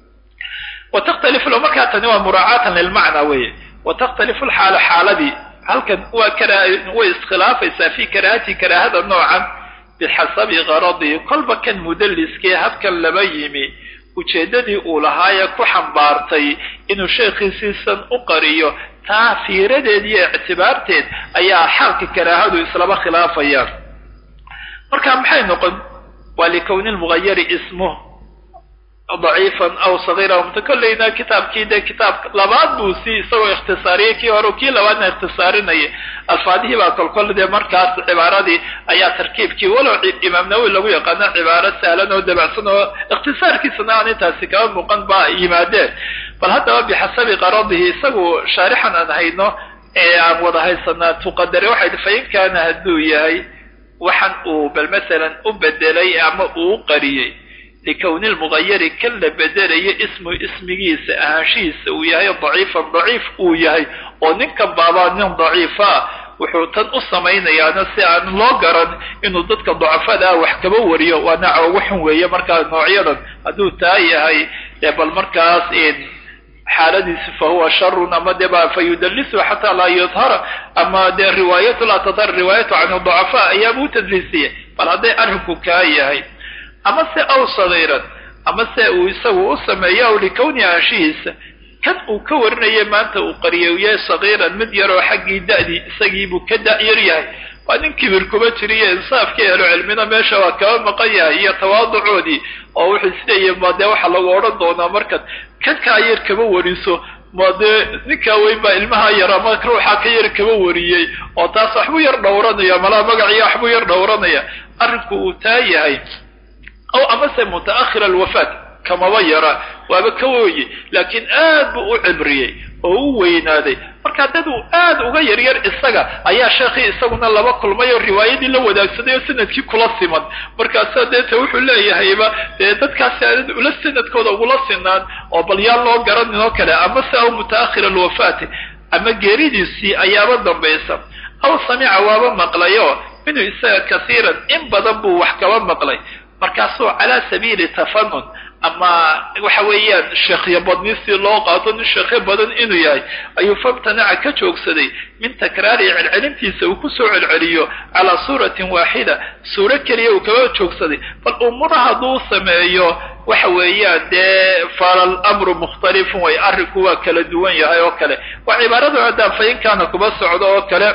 wa takhtalifu markaa tani waa muraacaatan lilmacna weye wa takhtalifu lxaala xaaladii halkan waa kara way iskhilaafaysaa fi karaahati karaahada noocan bixasabi qaradihi kolba kan mudalliskee habkan laba yimi ujeeddadii uu lahaayee ku xambaartay inuu sheekhiisiisan u qariyo taa fiiradeed iyo ictibaarteed ayaa xaalka karaahadu islaba khilaafayaan marka maxay noqon waa likowni lmugayari ismuh daciifan aw sagiira mta kollayna kitaabkii dee kitaab labaad buu si isagoo ikhtisaariyey kii hore kii labaadna ikhtisaarinayay alfaadihii baa kolkol dee markaas cibaaradii ayaa tarkiibkii walow imaam nawowi lagu yaqaano cibaaro sahlan oo dabacsan oo ikhtisaarkiisana aan intaasi kaba muuqan baa yimaadeen bal haddaba bixasabi qaradihi isagu shaarixan aan hayno ee aan wada haysanaa tuqadare waxay fa in kaana hadduu yahay waxan uu bal masalan u bedelay ama uu u qariyey likowni lmugayari kan la bedelayo ismu ismigiisa ahaanshihiisa uu yahay daciifan daciif uu yahay oo ninkan baabaa nin daciifa wuxuu tan u samaynayaana si aan loo garan inuu dadka dacafada ah wax kaba wariyo waa nooca ugu xun weeye markaa noocyadan hadduu taa yahay dee bal markaas xaaladiisi fa huwa sharun ama dee ba fa yudalisu xataa laa yudhara ama dee riwaayatu laa tadhar riwaayatu can dacafa ayaaba u tadliisiya bal hadday arrinku kaa yahay ama se aw sagiiran ama se uu isagu u sameeyo aw likowni aanshihiisa kan uu ka warinaya maanta uu qariya u yahay sagiiran mid yaroo xaggii da'dii isagiibuu ka da'yar yahay waa nin kibir kuma jiriyo insaafkii ahlu cilmina meesha waa kaba maqan yahay iyo tawaaducoodii oo wuxuu isleeyahy ma dee waxaa lagu odhan doonaa markaad kankaa yar kaba wariso ma dee ninkaa weyn baa ilmaha yar ama ruuxaa ka yar kaba wariyey oo taas waxbuu yar dhowranaya malaa magaciya waxbuu yar dhowranaya arrinku uu taa yahay aw amase muta'akhir alwafaat kamaba yara waaba ka wooye laakiin aad buu u cibriyey oo u weynaaday marka dad uu aad uga yaryar isaga ayaa sheekhii isaguna laba kulmay oo riwaayadii la wadaagsaday oo sanadkii kula siman markaasaa deeta wuxuu leeyahayba dee dadkaasi aanad ula sanadkooda ugula sinaan oo bal yaan loo garanin oo kale amase aw muta'akhir alwafaati ama geeridiisii ayaaba dambaysa aw samica waaba maqlayo minhu isaga kasiiran in badan buu wax kaba maqlay markaasuu calaa sabiili tafanun ama waxa weeyaan sheekhyo badniisii loo qaato nin sheekhyo badan inuu yahay ayuu famtanaca ka joogsaday min takraarihi celcelintiisa uu ku soo celceliyo calaa suuratin waaxida suuro keliya uu kaba joogsaday bal umura hadduu sameeyo waxa weeyaan dee falal amru mukhtalifun way arrinku waa kala duwan yahay oo kale waa cibaarada haddaan fa in kaana kuba socdo oo kale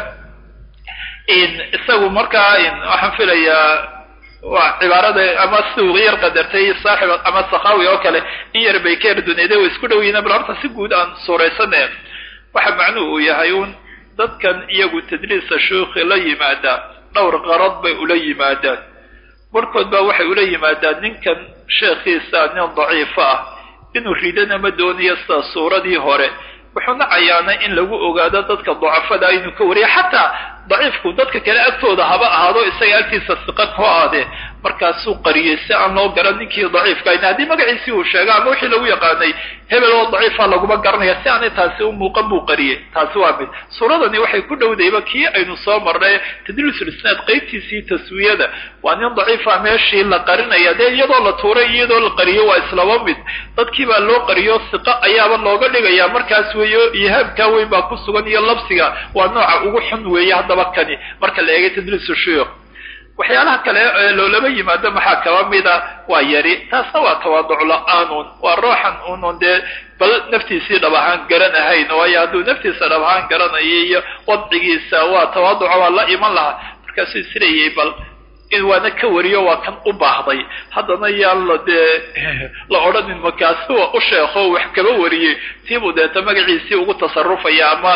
isagu markaa waxaan filayaa waa cibaarada ama siduu yar qadartay saaxib ama sakhawi oo kale in yar bay ka erduneede way isku dhow yihiin bal horta si guud aan suuraysane waxa macnuhu uu yahay uun dadkan iyagu tadriisa shuukhi la yimaadaan dhowr qarad bay ula yimaadaan barhkood baa waxay ula yimaadaan ninkan sheekhiisa nin daciifo ah inuu ridana ma doonayo sida suuradii hore wuxuu nacayaana in lagu ogaado dadka dacafada inuu ka wariya xataa daciifku dadka kale agtooda haba ahaado isaga agtiisa siqa ku aadee markaasuu qariyey si aan loo garan ninkii daciifka haddii magaciisii uu sheego ama wixii lagu yaqaanay hebel oo daciifa laguma garanaya si aanay taasi u muuqan buu qariyey taasi waa mid suuradani waxay ku dhowdayba kii aynu soo marnay tadliisul isnaad qaybtiisii taswiyada waa nin daciifa meeshii la qarinaya dee iyadoo la tuuray iyadoo la qariyo waa islaba mid dadkii baa loo qariyo siqa ayaaba looga dhigaya markaas weeyo ihaamkaa weyn baa ku sugan iyo labsiga waa nooca ugu xun weeye haddaba kani marka la eegay tadliisu shuyuukh waxyaalaha kale ee loolama yimaado maxaa kaba mida waa yari taasna waa tawaaduc la-aanun waa ruuxan unun dee bal naftiisii dhab ahaan garan ahayn waayo hadduu naftiisa dhab ahaan garanayo iyo wadcigiisa waa tawaaduca waa la iman lahaa markaasuu isleeyay bal in waana ka wariyo waa kan u baahday haddana yaan la dee la odhanin makaasi waa u sheekho wax kaba wariyey tiibuu deeta magaciisii ugu tasarufaya ama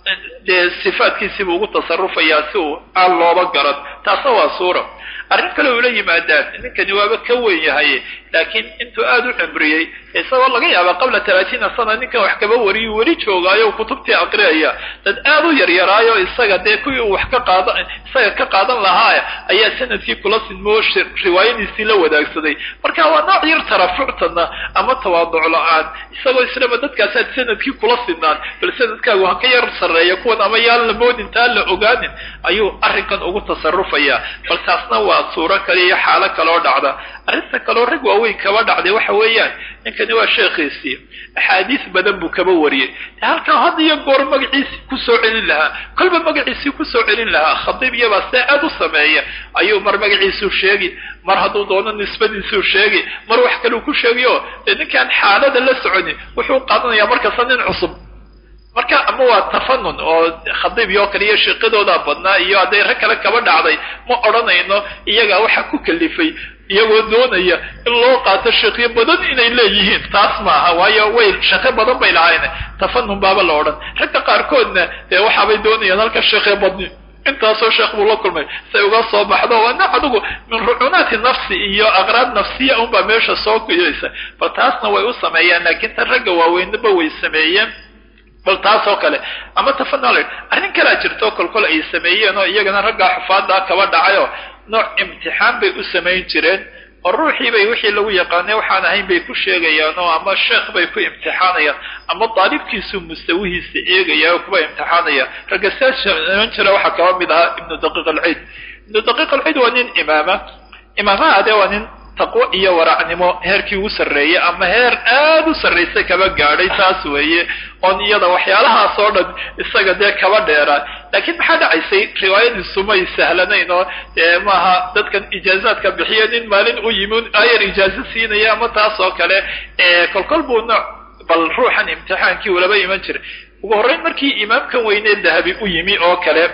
dee sifaadkiisiibuu ugu tasarufayaa si uu aan looba garan taasna waa suura arrin kale ula yimaadaan ninkani waaba ka wen yahay laakiin intuu aada u cimriyey isagoo laga yaaba qabla talaatiina sana ninkan wax kaba wariyu weli joogaayo kutubtii aqriyaya dad aada u yaryaraayo isaga dee kuwii uu wax ka qaadan isaga ka qaadan lahaa ayaa sanadkii kula sinmoo riwaayadiisii la wadaagsaday marka waa nooc yar tarafuctana ama tawaaduc la-aan isagoo islaba dadkaasaad sanadkii kula sinaan bal sanadkaagu ha ka yar sarreeya kuwan ama yaan la moodin taan la ogaanin ayuu arrinkan ugu tasarufaya bal taasna waa suuro kale iyo xaalo kaloo dhacda arrinta kaloo rag waaweyn kaba dhacday waxa weeyaan ninkani waa sheekhiisii axaadiis badan buu kaba wariyey halkaa had iyo goor magaciisii kusoo celin lahaa kolba magaciisii kusoo celin lahaa khadiib iyabaa see aad u sameeya ayuu mar magaciisuu sheegi mar hadduu doono nisbadiisuu sheegi mar wax kaleu ku sheegiyo dee ninkaan xaalada la soconi wuxuu qaadanayaa markasta nin cusub marka ama waa tafanun oo khadiib iyo kale iyo sheeqadoodaa badnaa iyo hadday rag kale kaba dhacday ma odhanayno iyagaa waxa ku kalifay iyagoo doonaya in loo qaato sheekyo badan inay leeyihiin taas maaha waayo way sheekyo badan bay lahayn tafanun baaba la odhan ragga qaarkoodna dee waxaabay doonayaan halka sheekyo badni intaasoo sheekh buu la kulmay say uga soo baxdo waa nooc adugu min rucunaati nafsi iyo aqraab nafsiya unbaa meesha soo kuyaysa bal taasna way u sameeyaan laakiin tan ragga waaweynaba way sameeyeen bal taas oo kale ama tafanol arrin kalea jirto kolkol ay sameeyeen oo iyagana raggaa xufaada kaba dhacayo nooc imtixaan bay u samayn jireen oo ruuxii bay wixii lagu yaqaanay waxaan ahayn bay ku sheegayaan oo ama sheekh bay ku imtixaanayaan ama daalibkiisu mustawihiisa eegaya oo kuba imtixaanaya ragga saas iman jira waxaa kaba mid ahaa ibnu daqiiq alciid ibnu daqiiq alciid waa nin imaama imaamaha de waa nin taqwo iyo waracnimo heerkii ugu sarreeyey ama heer aada u sarraysay kaba gaadhay taas weeye oon iyada waxyaalahaas oo dhan isaga dee kaba dheeraa laakiin maxaa dhacaysay riwaayadiisu may sahlanayn oo dee maaha dadkan ijaazaadka bixiya nin maalin u yimi ayar ijaazo siinaya ama taas oo kale kolkol buu nooc bal ruuxan imtixaankii ulaba iman jiray ugu horreyn markii imaamkan weynee dahabi u yimi oo kale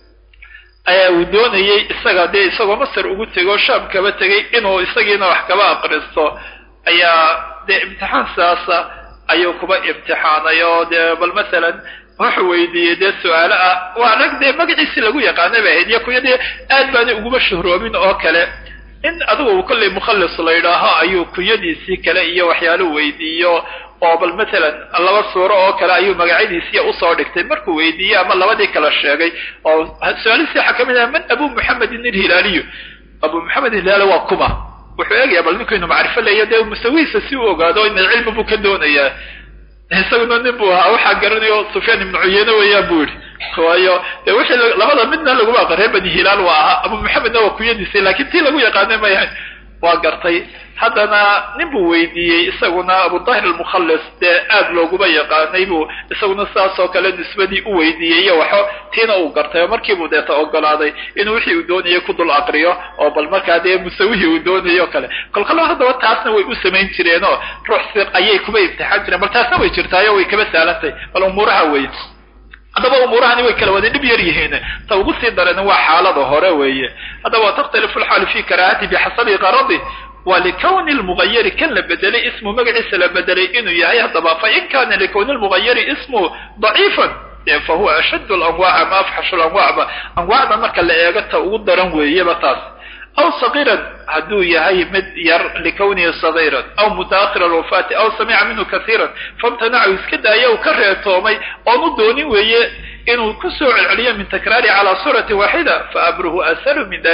ayaa uu doonayey isaga dee isagoo masar ugu tegay oo shaam kaba tegay inuu isagiina wax kaba aqristo ayaa dee imtixaan sidaasa ayuu kuba imtixaanay oo dee bal masalan wuxuu weydiiyey dee su-aalo ah waa rag dee magaciisi lagu yaqaanay bay ahayd iyo kuya dee aad baanay uguma shuhroobin oo kale in adigu kollay mukhallis la yidhaaho ayuu kunyadiisii kale iyo waxyaalo weydiiyo oo bal matalan laba suuro oo kale ayuu magacyadiisiiya usoo dhigtay markuu weydiiyey ama labadii kala sheegay oo su-aalihiisi waxaa ka mid aha man abu muxamedin ilhilaaliyu abu muxamed ilhilaali waa kuma wuxuu eegaya bal ninku inu macrifo leeya dee musawihiisa si u ogaado ina cilmi buu ka doonayaa isaguna nin buu ahaa waxaa garanayo sufyaan ibnu cuyeyne weeyaan buu yihi waayo dee wixii labada midna laguma aqree bani hilaal waa ahaa abu muxamedna waa kunyadiisay lakiin tii lagu yaqaanay may ahayn waa gartay haddana nin buu weydiiyey isaguna abudahir almukhallis dee aad looguma yaqaanay buu isaguna sidaas oo kale nisbadii u weydiiyey iyo waxo tiina uu gartay oo markiibuu deeta ogolaaday inuu wixii uu doonayay ku dul aqriyo oo bal markaa dee musawihii uu doonayay o kale kolkalo haddaba taasna way u samayn jireen oo ruux siq ayay kuba imtixaan jireen bal taasna way jirtaayo way kaba saalantahay bal umuuraha wey haddaba umuurahani way kala wada dhib yar yihiin ta ugu sii dareen waa xaalada hore weeye haddaba wa takhtalifu lxaalu fi karaahati bixasabi qaradi wa likawni lmugayari kan la bedelay ismu magaciisa la bedelay inuu yahay haddaba fain kana likawni lmugayari ismu daciifan fa huwa ashad lanwaac ama afxashu lanwaacba anwaacda marka la eego ta ugu daran weeyeba taas aw sagiiran hadduu yahay mid yar likawnihi sagiiran aw mutaakhira alwafaati aw samica minhu kasiiran famtanacu iska daaya uu ka reetoomay oonu doonin weeye inuu ku soo celceliyo min takraari calaa suurati waaxida faamruhu asalu min dalik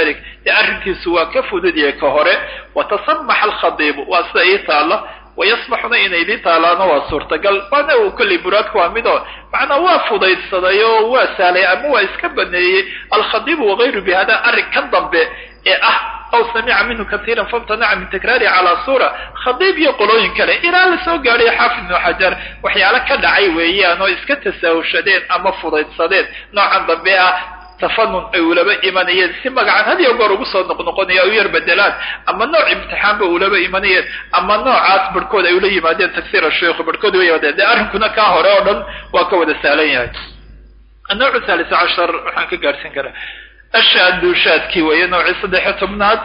dee arrinkiisu waa ka fududyahay ka hore watasamaxa alkhadiibu waa sida ii taalla wayasmaxuna inay idin taalaana waa suurtagal waana uu kolley buraadku waa midoo macnaa waa fudaydsaday oo waa sahlay ama waa iska baneeyey alkhadiibu wagayru bi hada arrin ka dambe ee ah aw samica minhu kaiira famtanaca min takraarihi calaa suura khadiib iyo qolooyin kale ilaa la soo gaadhay xaafid ibnu xajar waxyaalo ka dhacay weeyaan oo iska tasaahurshadeen ama fudaydsadeen noocan dambe ah tafanun ay ulaba imanayeen si magacan hadiyo goor ugu soo noqnoqonaya u yar bedelaan ama nooc imtixaanba ulaba imanayeen ama noocaas barhkood ay ula yimaadeen tagsiir sheikhu barhkood ula yimaadeen dee arrinkuna kaa hore oo dhan waa ka wada sahlan yahay annawcu thalis cashar waxaan ka gaadhsiin karaa ashaadu shaadkii weeye noocii saddexiyo tobnaad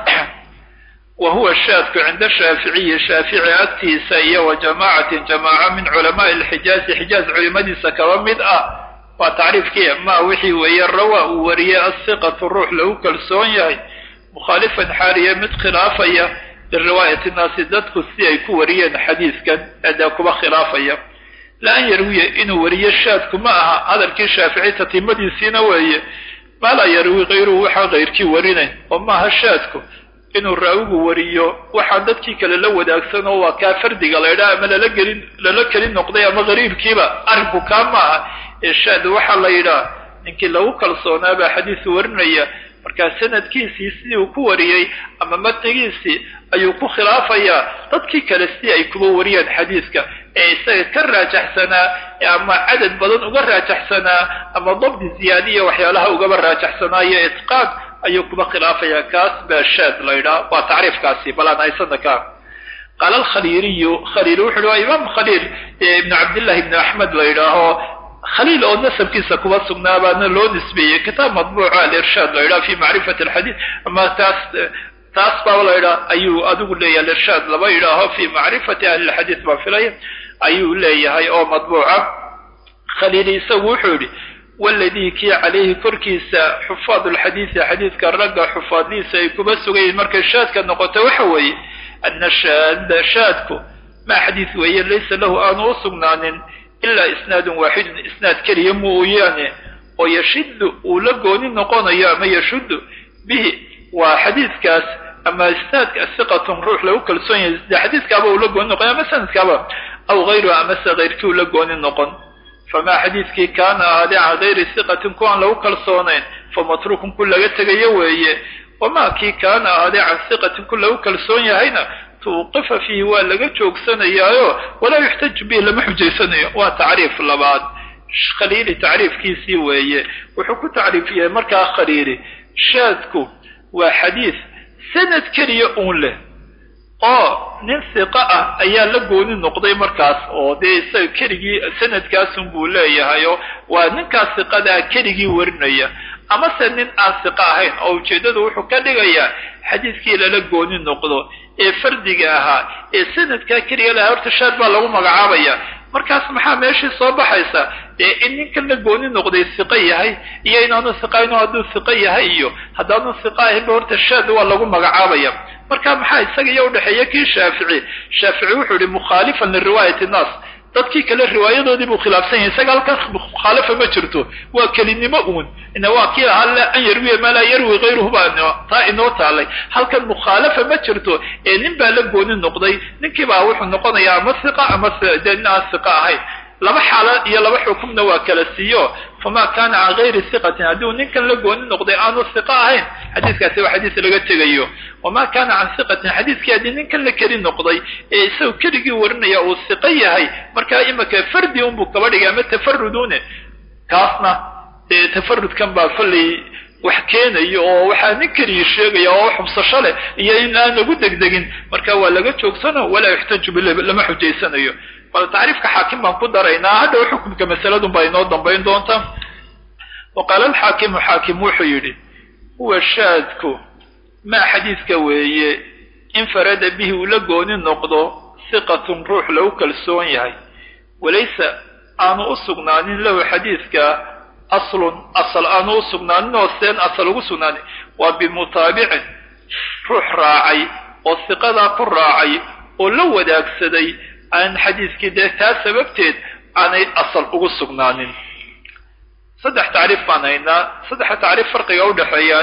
wa huwa shaadku cinda shaaficiyi shaafici agtiisa iyo wa jamaacatin jamaaca min culamaai alxijaazi xijaaz culimadiisa kaba mid ah waa tacriifkii ma wixii weeye rawa uu wariyey asiqatu ruux lagu kalsoon yahay mukhaalifan xaariya mid khilaafaya liriwaayati nnaasi dadku si ay ku wariyeen xadiiskan eedee kuba khilaafaya la an yarwiya inuu wariyo shaadku ma aha hadalkii shaafici tatimadiisiina weeye maa laa yarwi kayruhu waxaan kayrkii warinayn oo maaha shaadku inuu raawigu wariyo waxaan dadkii kale la wadaagsan oo waa kaa fardiga laydhaa ama lala gelin lala keli noqday ama gariibkiiba arrinku kaa maaha ee shaad waxaa la yidhaah ninkii lagu kalsoonaabaa xadiis warinaya markaa sanadkiisii sidii uu ku wariyey ama matnigiisii ayuu ku khilaafayaa dadkii kale si ay kuba wariyaan xadiiska ee isaga ka raajaxsanaa ama cadad badan uga raajaxsanaa ama dabdi ziyaadiya waxyaalaha ugaba raajaxsanaayo itqaan ayuu kuba khilaafayaa kaas baa shaad la ydhaha waa tacriifkaasi bal aan haysana ka qaala alkhaliiliyu khaliil wuxu uhi waa imaam khaliil ibnu cabdillahi ibnu axmed la yidhaaho khaliil oo nasabkiisa kuba sugnaa baana loo nisbeeyey kitaab madbuuca alirshaad la yidhaha fi macrifati alxadiid ama taas taas baa la yidhaha ayuu adigu leeyahay alirshaad laba yidhaaho fi macrifati ahli lxadiid baan filaya ayuu leeyahay oo madbuuca khaliili isagu wuxuu yidhi waladii kii calayhi korkiisa xufaad alxadiidi xadiidka ragga xufaaddiisa ay kuba sugayiin markay shaadka noqoto waxa weeye ana shaada shaadku maa xadiid weeye laysa lahu aanu u sugnaanin ilaa isnaadun waaxidun isnaad keliya mooyaane oo yashiddu uu la gooni noqonayo ama yashuddu bihi waa xadiidkaas ama isnaadka siqatun ruux lagu kalsoon yahay de xadiidkaaba uu la gooni noqon ama sanadkaaba aw hayruha amase kayrkii uu la gooni noqon famaa xadiidkii kaana ahaadee can gayri siqatin kuwaan lagu kalsoonayn famatrukun ku laga tegayo weeye wamaa kii kaana ahaadee can siqatin ku lagu kalsoon yahayna tuuqifa fiihi waa laga joogsanayaayo walaa yuxtaju bihi lama xujaysanayo waa tacriif labaad khaliili tacriifkiisii weeye wuxuu ku tacriifiyey markaa khaliili shaadku waa xadiid sanad keliya uun leh oo nin siqa ah ayaa la gooni noqday markaas oo dee isaga keligii sanadkaasun buu leeyahay oo waa ninkaas siqadaa keligii warinaya amase nin aan siqa ahayn oo ujeeddadu wuxuu ka dhigayaa xadiidkii lala gooni noqdo ee fardiga ahaa ee sanadkaa keliga lahaa horta shaad baa lagu magacaabaya markaas maxaa meeshii soo baxaysa dee in ninkan la gooni noqday siqo yahay iyo inaanu siqayn oo hadduu siqo yahay iyo haddaanu siqo ahaynba horta shaad waa lagu magacaabaya marka maxaa isaga iyo udhexeeya kii shaafici shaafici wuxuu yihi mukhaalifan liriwaayati nnaas dadkii kale riwaayadoodii buu khilaafsan yahay isaga halkan mukhaalafa ma jirto waa kelinimo uun ina waa kii ahaa la an yarwiya maa laa yarwi kayruhu baa taa inoo taalay halkan mukhaalafa ma jirto ee nin baa la gooni noqday ninkii baa wuxuu noqonayaa ama siqa ama dee nin aan siqa ahayn laba xaala iyo laba xukumna waa kala siiyo famaa kaana can gayri siqatin hadduu ninkan la gooni noqday aanu siqa ahayn xadiiskaasi waa xadiis laga tegayo wamaa kaana can siqatin xadiiskii haddii ninkan la keli noqday ee isagu keligii warinaya uu siqo yahay markaa imaka fardi unbuu kaba dhigay ama tafarudune kaasna dee tafarudkan baa kollay wax keenayo oo waxaa nin keliya sheegaya oo xubsasho leh iyo in aan lagu degdegin marka waa laga joogsano walaa yuxtaju bi lama xujaysanayo bal tacriifka xaakim baan ku daraynaa hadhow xukumka masaladun baa inoo dambayn doonta wa qaala alxaakimu xaakim wuxuu yidhi huwa shaadku maa xadiidka weeye infarada bihi uu la gooni noqdo siqatun ruux lagu kalsoon yahay walaysa aanu u sugnaanin lahu xadiidka aslun asal aanu u sugnaanin oo seen asal ugu sugnaanin waa bimutaabicin ruux raacay oo siqadaa ku raacay oo la wadaagsaday aan xadiiskii dee taa sababteed aanay asal ugu sugnaanin saddex tacriif baan haynaa saddexa tacriif farqiga udhexeeyaana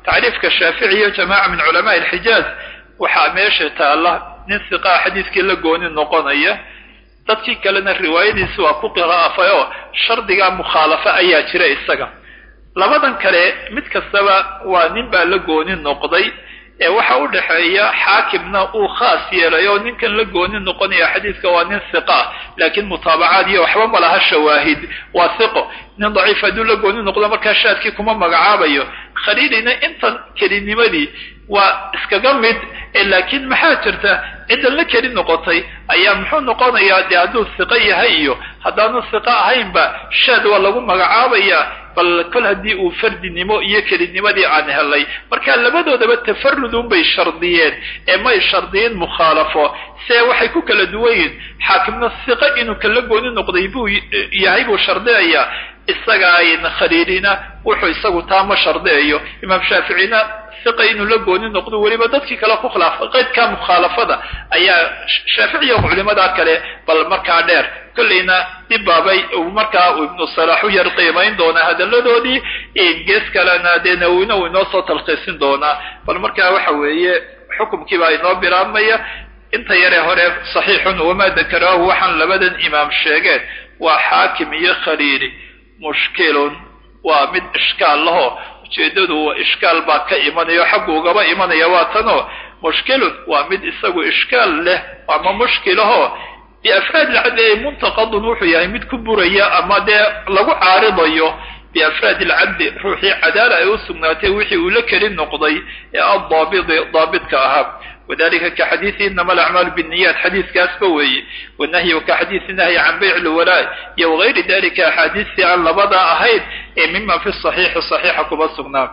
tacriifka shaafici iyo jamaaca min culamaai alxijaaz waxaa meesha taalla nin siqaa xadiiskii la gooni noqonaya dadkii kalena riwaayadiisi waa ku khilaafay oo shardigaa mukhaalafo ayaa jira isaga labadan kale mid kastaba waa nin baa la gooni noqday ee waxa u dhexeeya xaakimna uu khaas yeelay oo ninkan la gooni noqonaya xadiiska waa nin hiqa ah laakiin mutaabacaad iyo waxba ma laha shawaahid waa hiqo nin daciif hadduu la gooni noqdo markaa shaadkii kuma magacaabayo khaliilina intan kelinimadii waa iskaga mid laakiin maxaa jirta ciddan la keli noqotay ayaa muxuu noqonayaa dee hadduu hiqo yahay iyo haddaanu hiqo ahaynba shaad waa lagu magacaabayaa bal kol haddii uu fardinimo iyo kelinimadii aan helay marka labadoodaba tafarudun bay shardiyeen ee may shardiyin mukhaalafo see waxay ku kala duwan yihin xaakimna hiqo inuu kala gooni noqday buu yahay buu shardinayaa isaga ayn khaliilina wuxuu isagu taa ma shardiyayo imaam shaaficina hiqa inuu la gooni noqdo weliba dadkii kale ku khilaafa qaydka mukhaalafada ayaa shaaficiya culimada kale bal markaa dheer kollayna dibaabay markaa uu ibnu salaax u yar qiimayn doonaa hadalladoodii gees kalena dee nawina uu inoo soo talkiisin doonaa bal markaa waxa weeye xukumkiibaa inoo bilaabmaya inta yaree hore saxiixun wamaa dakaraahu waxaan labadan imaam sheegeen waa xaakim iyo khaliili mushkilun waa mid ishkaal laho ujeeddadu ishkaal baa ka imanaya xaggu ugaba imanaya waa tanoo mushkilun waa mid isagu ishkaal leh ama mushkilaho biafraad ilcadli ay muntaqadun wuxuu yahay mid ku buraya ama dee lagu caaridayo biafraad ilcadli ruuxii cadaala ay u sugnaatay wixii uu la keli noqday ee addaabidi daabidka ahaa wadalika kaxadiisi inama alacmaalu binniyat xadiiskaasba weeye wanahyi kaxadiisi nahyi can bayc lwalaa iyo wagayri dalika axaadiistii aan labada ahayn ee mima fi saxiixi saxiixa kuba sugnaa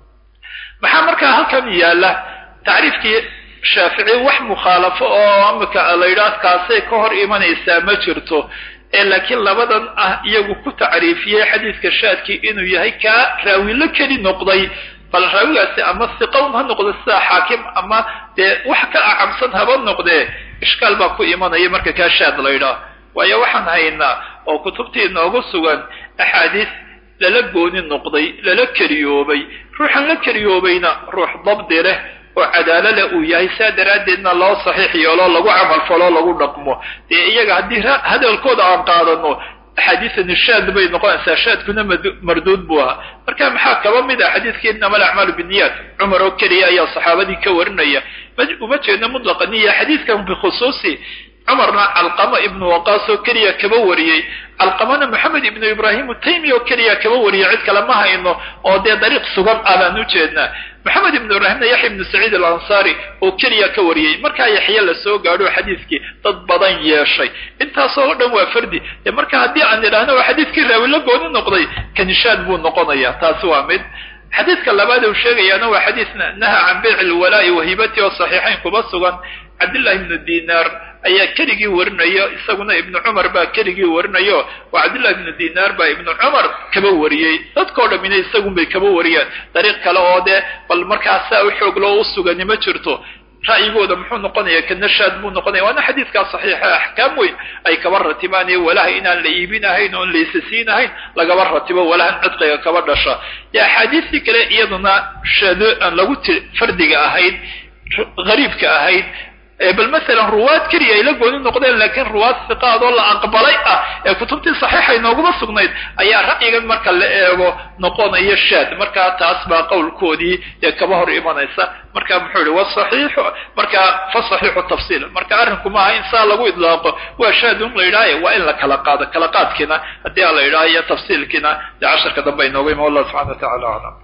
maxaa markaa halkan yaala tacriifkii shaafici wax mukhaalafo oo imika la yidhaah kaasay ka hor imanaysaa ma jirto ee laakiin labadan ah iyagu ku tacriifiyey xadiiska shaadkii inuu yahay kaa raawi la keli noqday bal raawigaasi ama siqown ha noqdo sida xaakim ama dee wax ka acabsan haba noqdee ishkaal baa ku imanaya marka kaa shaad la ydhaah waayo waxaan haynaa oo kutubtii inoogu sugan axaadiis lala gooni noqday lala keliyoobay ruuxan la keliyoobayna ruux dabdi leh oo cadaalo leh uu yahay saa daraaddeedna loo saxiix yeeloo lagu camalfaloo lagu dhaqmo dee iyaga haddii hadalkooda aan qaadano axaadiisani shaad bay noqonaysaa shaadkuna marduud buu ahaa marka maxaa kaba mid ah xadiiskii inama alacmaalu binniyat cumar oo keliya ayaa saxaabadii ka warinaya uma jeedno mutlaqa niya xadiiskan bikhusuusi cumarna calqama ibnu waqaas oo keliya kaba wariyey calqamana moxamed ibnu ibraahim utaymi oo keliya kaba wariyay cid kale ma hayno oo dee dariiq sugan ah baan u jeednaa moxamed ibnu ibraahimna yaxya ibnu saciid alansaari oo keliya ka wariyey markaa yaxye la soo gaadho xadiiskii dad badan yeeshay intaasoo dhan waa fardi dee marka haddii aan idhaahno waa xadiiskii raawi la gooni noqday kanishaad buu noqonaya taasi waa mid xadiiska labaad uu sheegayaana waa xadiis naha can bayci lwalaa'i wahibati oo saxiixayn kuba sugan cabdillahi ibnu dinaar ayaa keligii warinaya isaguna ibnu cumar baa keligii warinayo oo cabdillahi ibnu dinaar baa ibnu cumar kaba wariyey dadkao dhamina isagunbay kaba wariyaan dariiq kale oo dee bal markaasaa u xoog loo u sugani ma jirto ra'yigooda muxuu noqonaya kanashaad buu noqonaya waana xadiiskaa saxiixa axkaam weyn ay kaba ratibaanayo walaha inaan la iibinahayn oon laysasiinahayn lagaba ratibo walahan cidqiga kaba dhasha dee axaadiistii kale iyaduna shado aan lagu ti fardiga ahayd hariibka ahayd bal masalan ruwaad keliya ay la gooni noqdeen laakiin ruwaad siqaad oo la aqbalay ah ee kutubtii saxiixa inooguma sugnayd ayaa ra'yigan marka la eego noqonaya shaad markaa taas baa qowlkoodii ee kaba hor imanaysa marka muxuu yihi wasaxiixu marka fa saxiixu tafsiil marka arrinku maaha in saa lagu idlaaqo waa shaadun la yidhaahaye waa in la kala qaado kala qaadkiina haddii a la yidhaaha iyo tafsiilkiina dee casharka dambe inooga ima wallah subxana wa tacala aclam